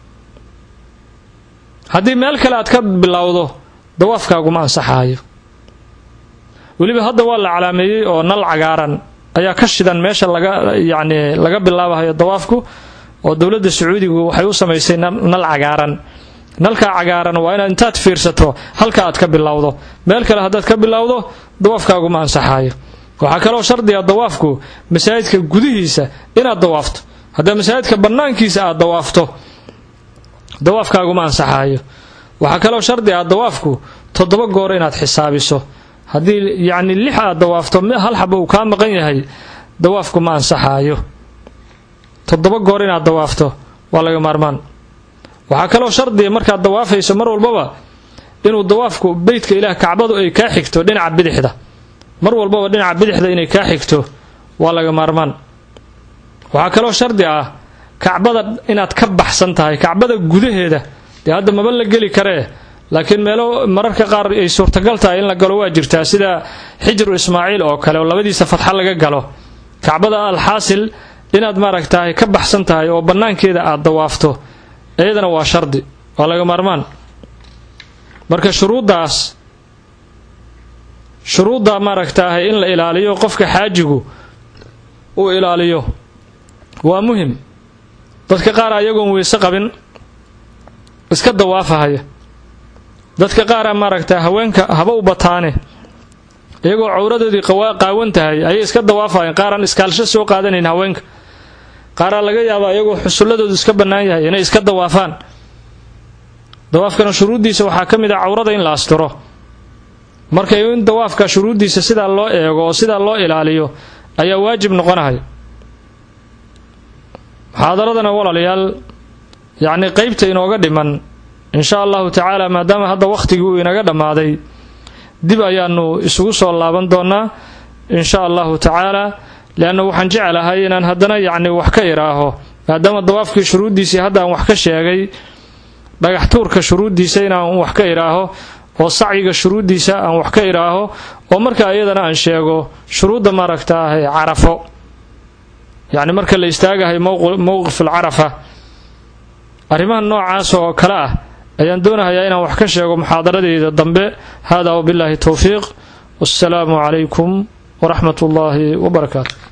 haddii meel kale aad ka bilowdo dawaafkaaguma ansaxaayo weliba hadda waa la calaameeyey oo nal cagaaran ayaa ka shidan meesha laga yacni laga bilaabahayo dawaafku oo dowladda sacuudigu waxay u samaysay nal cagaaran nalkaa cagaaran waa inaad intaad fiirsato halka aad ka bilowdo meel kale haddaad ka bilowdo dawaafkaaguma ansaxaayo waxaa kaloo shardiga dawaafku masaajidka gudihiisa inaad dawaafto haddaa masaajidka bannaankiisa aad dawaafto dawaafkaaguma ansaxaayo waxaa kaloo shardi ah dawaafku toddoba goor inaad xisaabiso haddii yacni lix aad dawaafto hal xaba uu kaa maqan yahay dawaafku ma ansaxaayo toddoba goor inaad dawaafto waa laga maarmaan waxaa kaloo shardiga markaad dawaafayso mar walbaba inuu dawaafku beytka ilaah kacbadu ay kaa xigto dhinaca bidixda mar walbaba dhinaca bidixda inay kaa xigto waa laga maarmaan waxaa kaloo shardi ah kacbada inaad ka baxsan tahay kacbada gudaheeda dee hadda maba la geli karee laakiin meelo mararka qaar ay suurtagal tahay in la galo waa jirtaa sida xijru ismaaciil oo kale oo labadiisa fadxa laga galo kacbada alxaasil inaad maaragtahay ka baxsan tahay oo bannaankeeda aad dawaafto iyadana waa shardi waa laga maarmaan marka shuruuddaas shuruudda maaragtaahay in la ilaaliyo qofka xaajigu uu ilaaliyo waa muhim dadka qaar ayagoon weyse qabin iska dawaafahaya dadka qaara maaragta haweenka haba u bataane iyagoo cawradoodii qaawan tahay ayay iska dawaafahayeen qaaraan iskaalsho soo qaadanayn haweenka qaaraa laga yaabaa iyagoo xusulladoodu iska bannaan yahay inay iska dawaafaan dawaafkana shuruuddiisa waxaa ka mid ah cawrada in la asturo marka in dawaafka shuruuddiisa sidaa loo eego oo sidaa loo ilaaliyo ayaa waajib noqonahay muxaadaradana walaalayaal yacni qeybta inooga dhiman insha allahu tacaala maadaama hadda wakhtigii uu inaga dhammaaday dib ayaanu isugu soo laaban doonaa insha allahu tacaala leanna waxaan jecelahay inaan haddana yacni wax ka idhaaho maadaama dawaafkii shuruuddiisii hadda aan wax ka sheegay dhagax tuurka shuruuddiisa inaan wax ka idhaaho oo sacyiga shuruuddiisa aan wax ka idhaaho oo markaa iyadana aan sheego shuruudda maaragta ah ee carafo yacni marka la istaagahay mowqif alcarafa arrimaha noocaas oo kale ah ayaan doonahayaa inaan wax ka sheego muxaadaradeeda dambe hada wabillaahi towfiiq wassalaamu calaykum waraxmat ullaahi wabarakaatu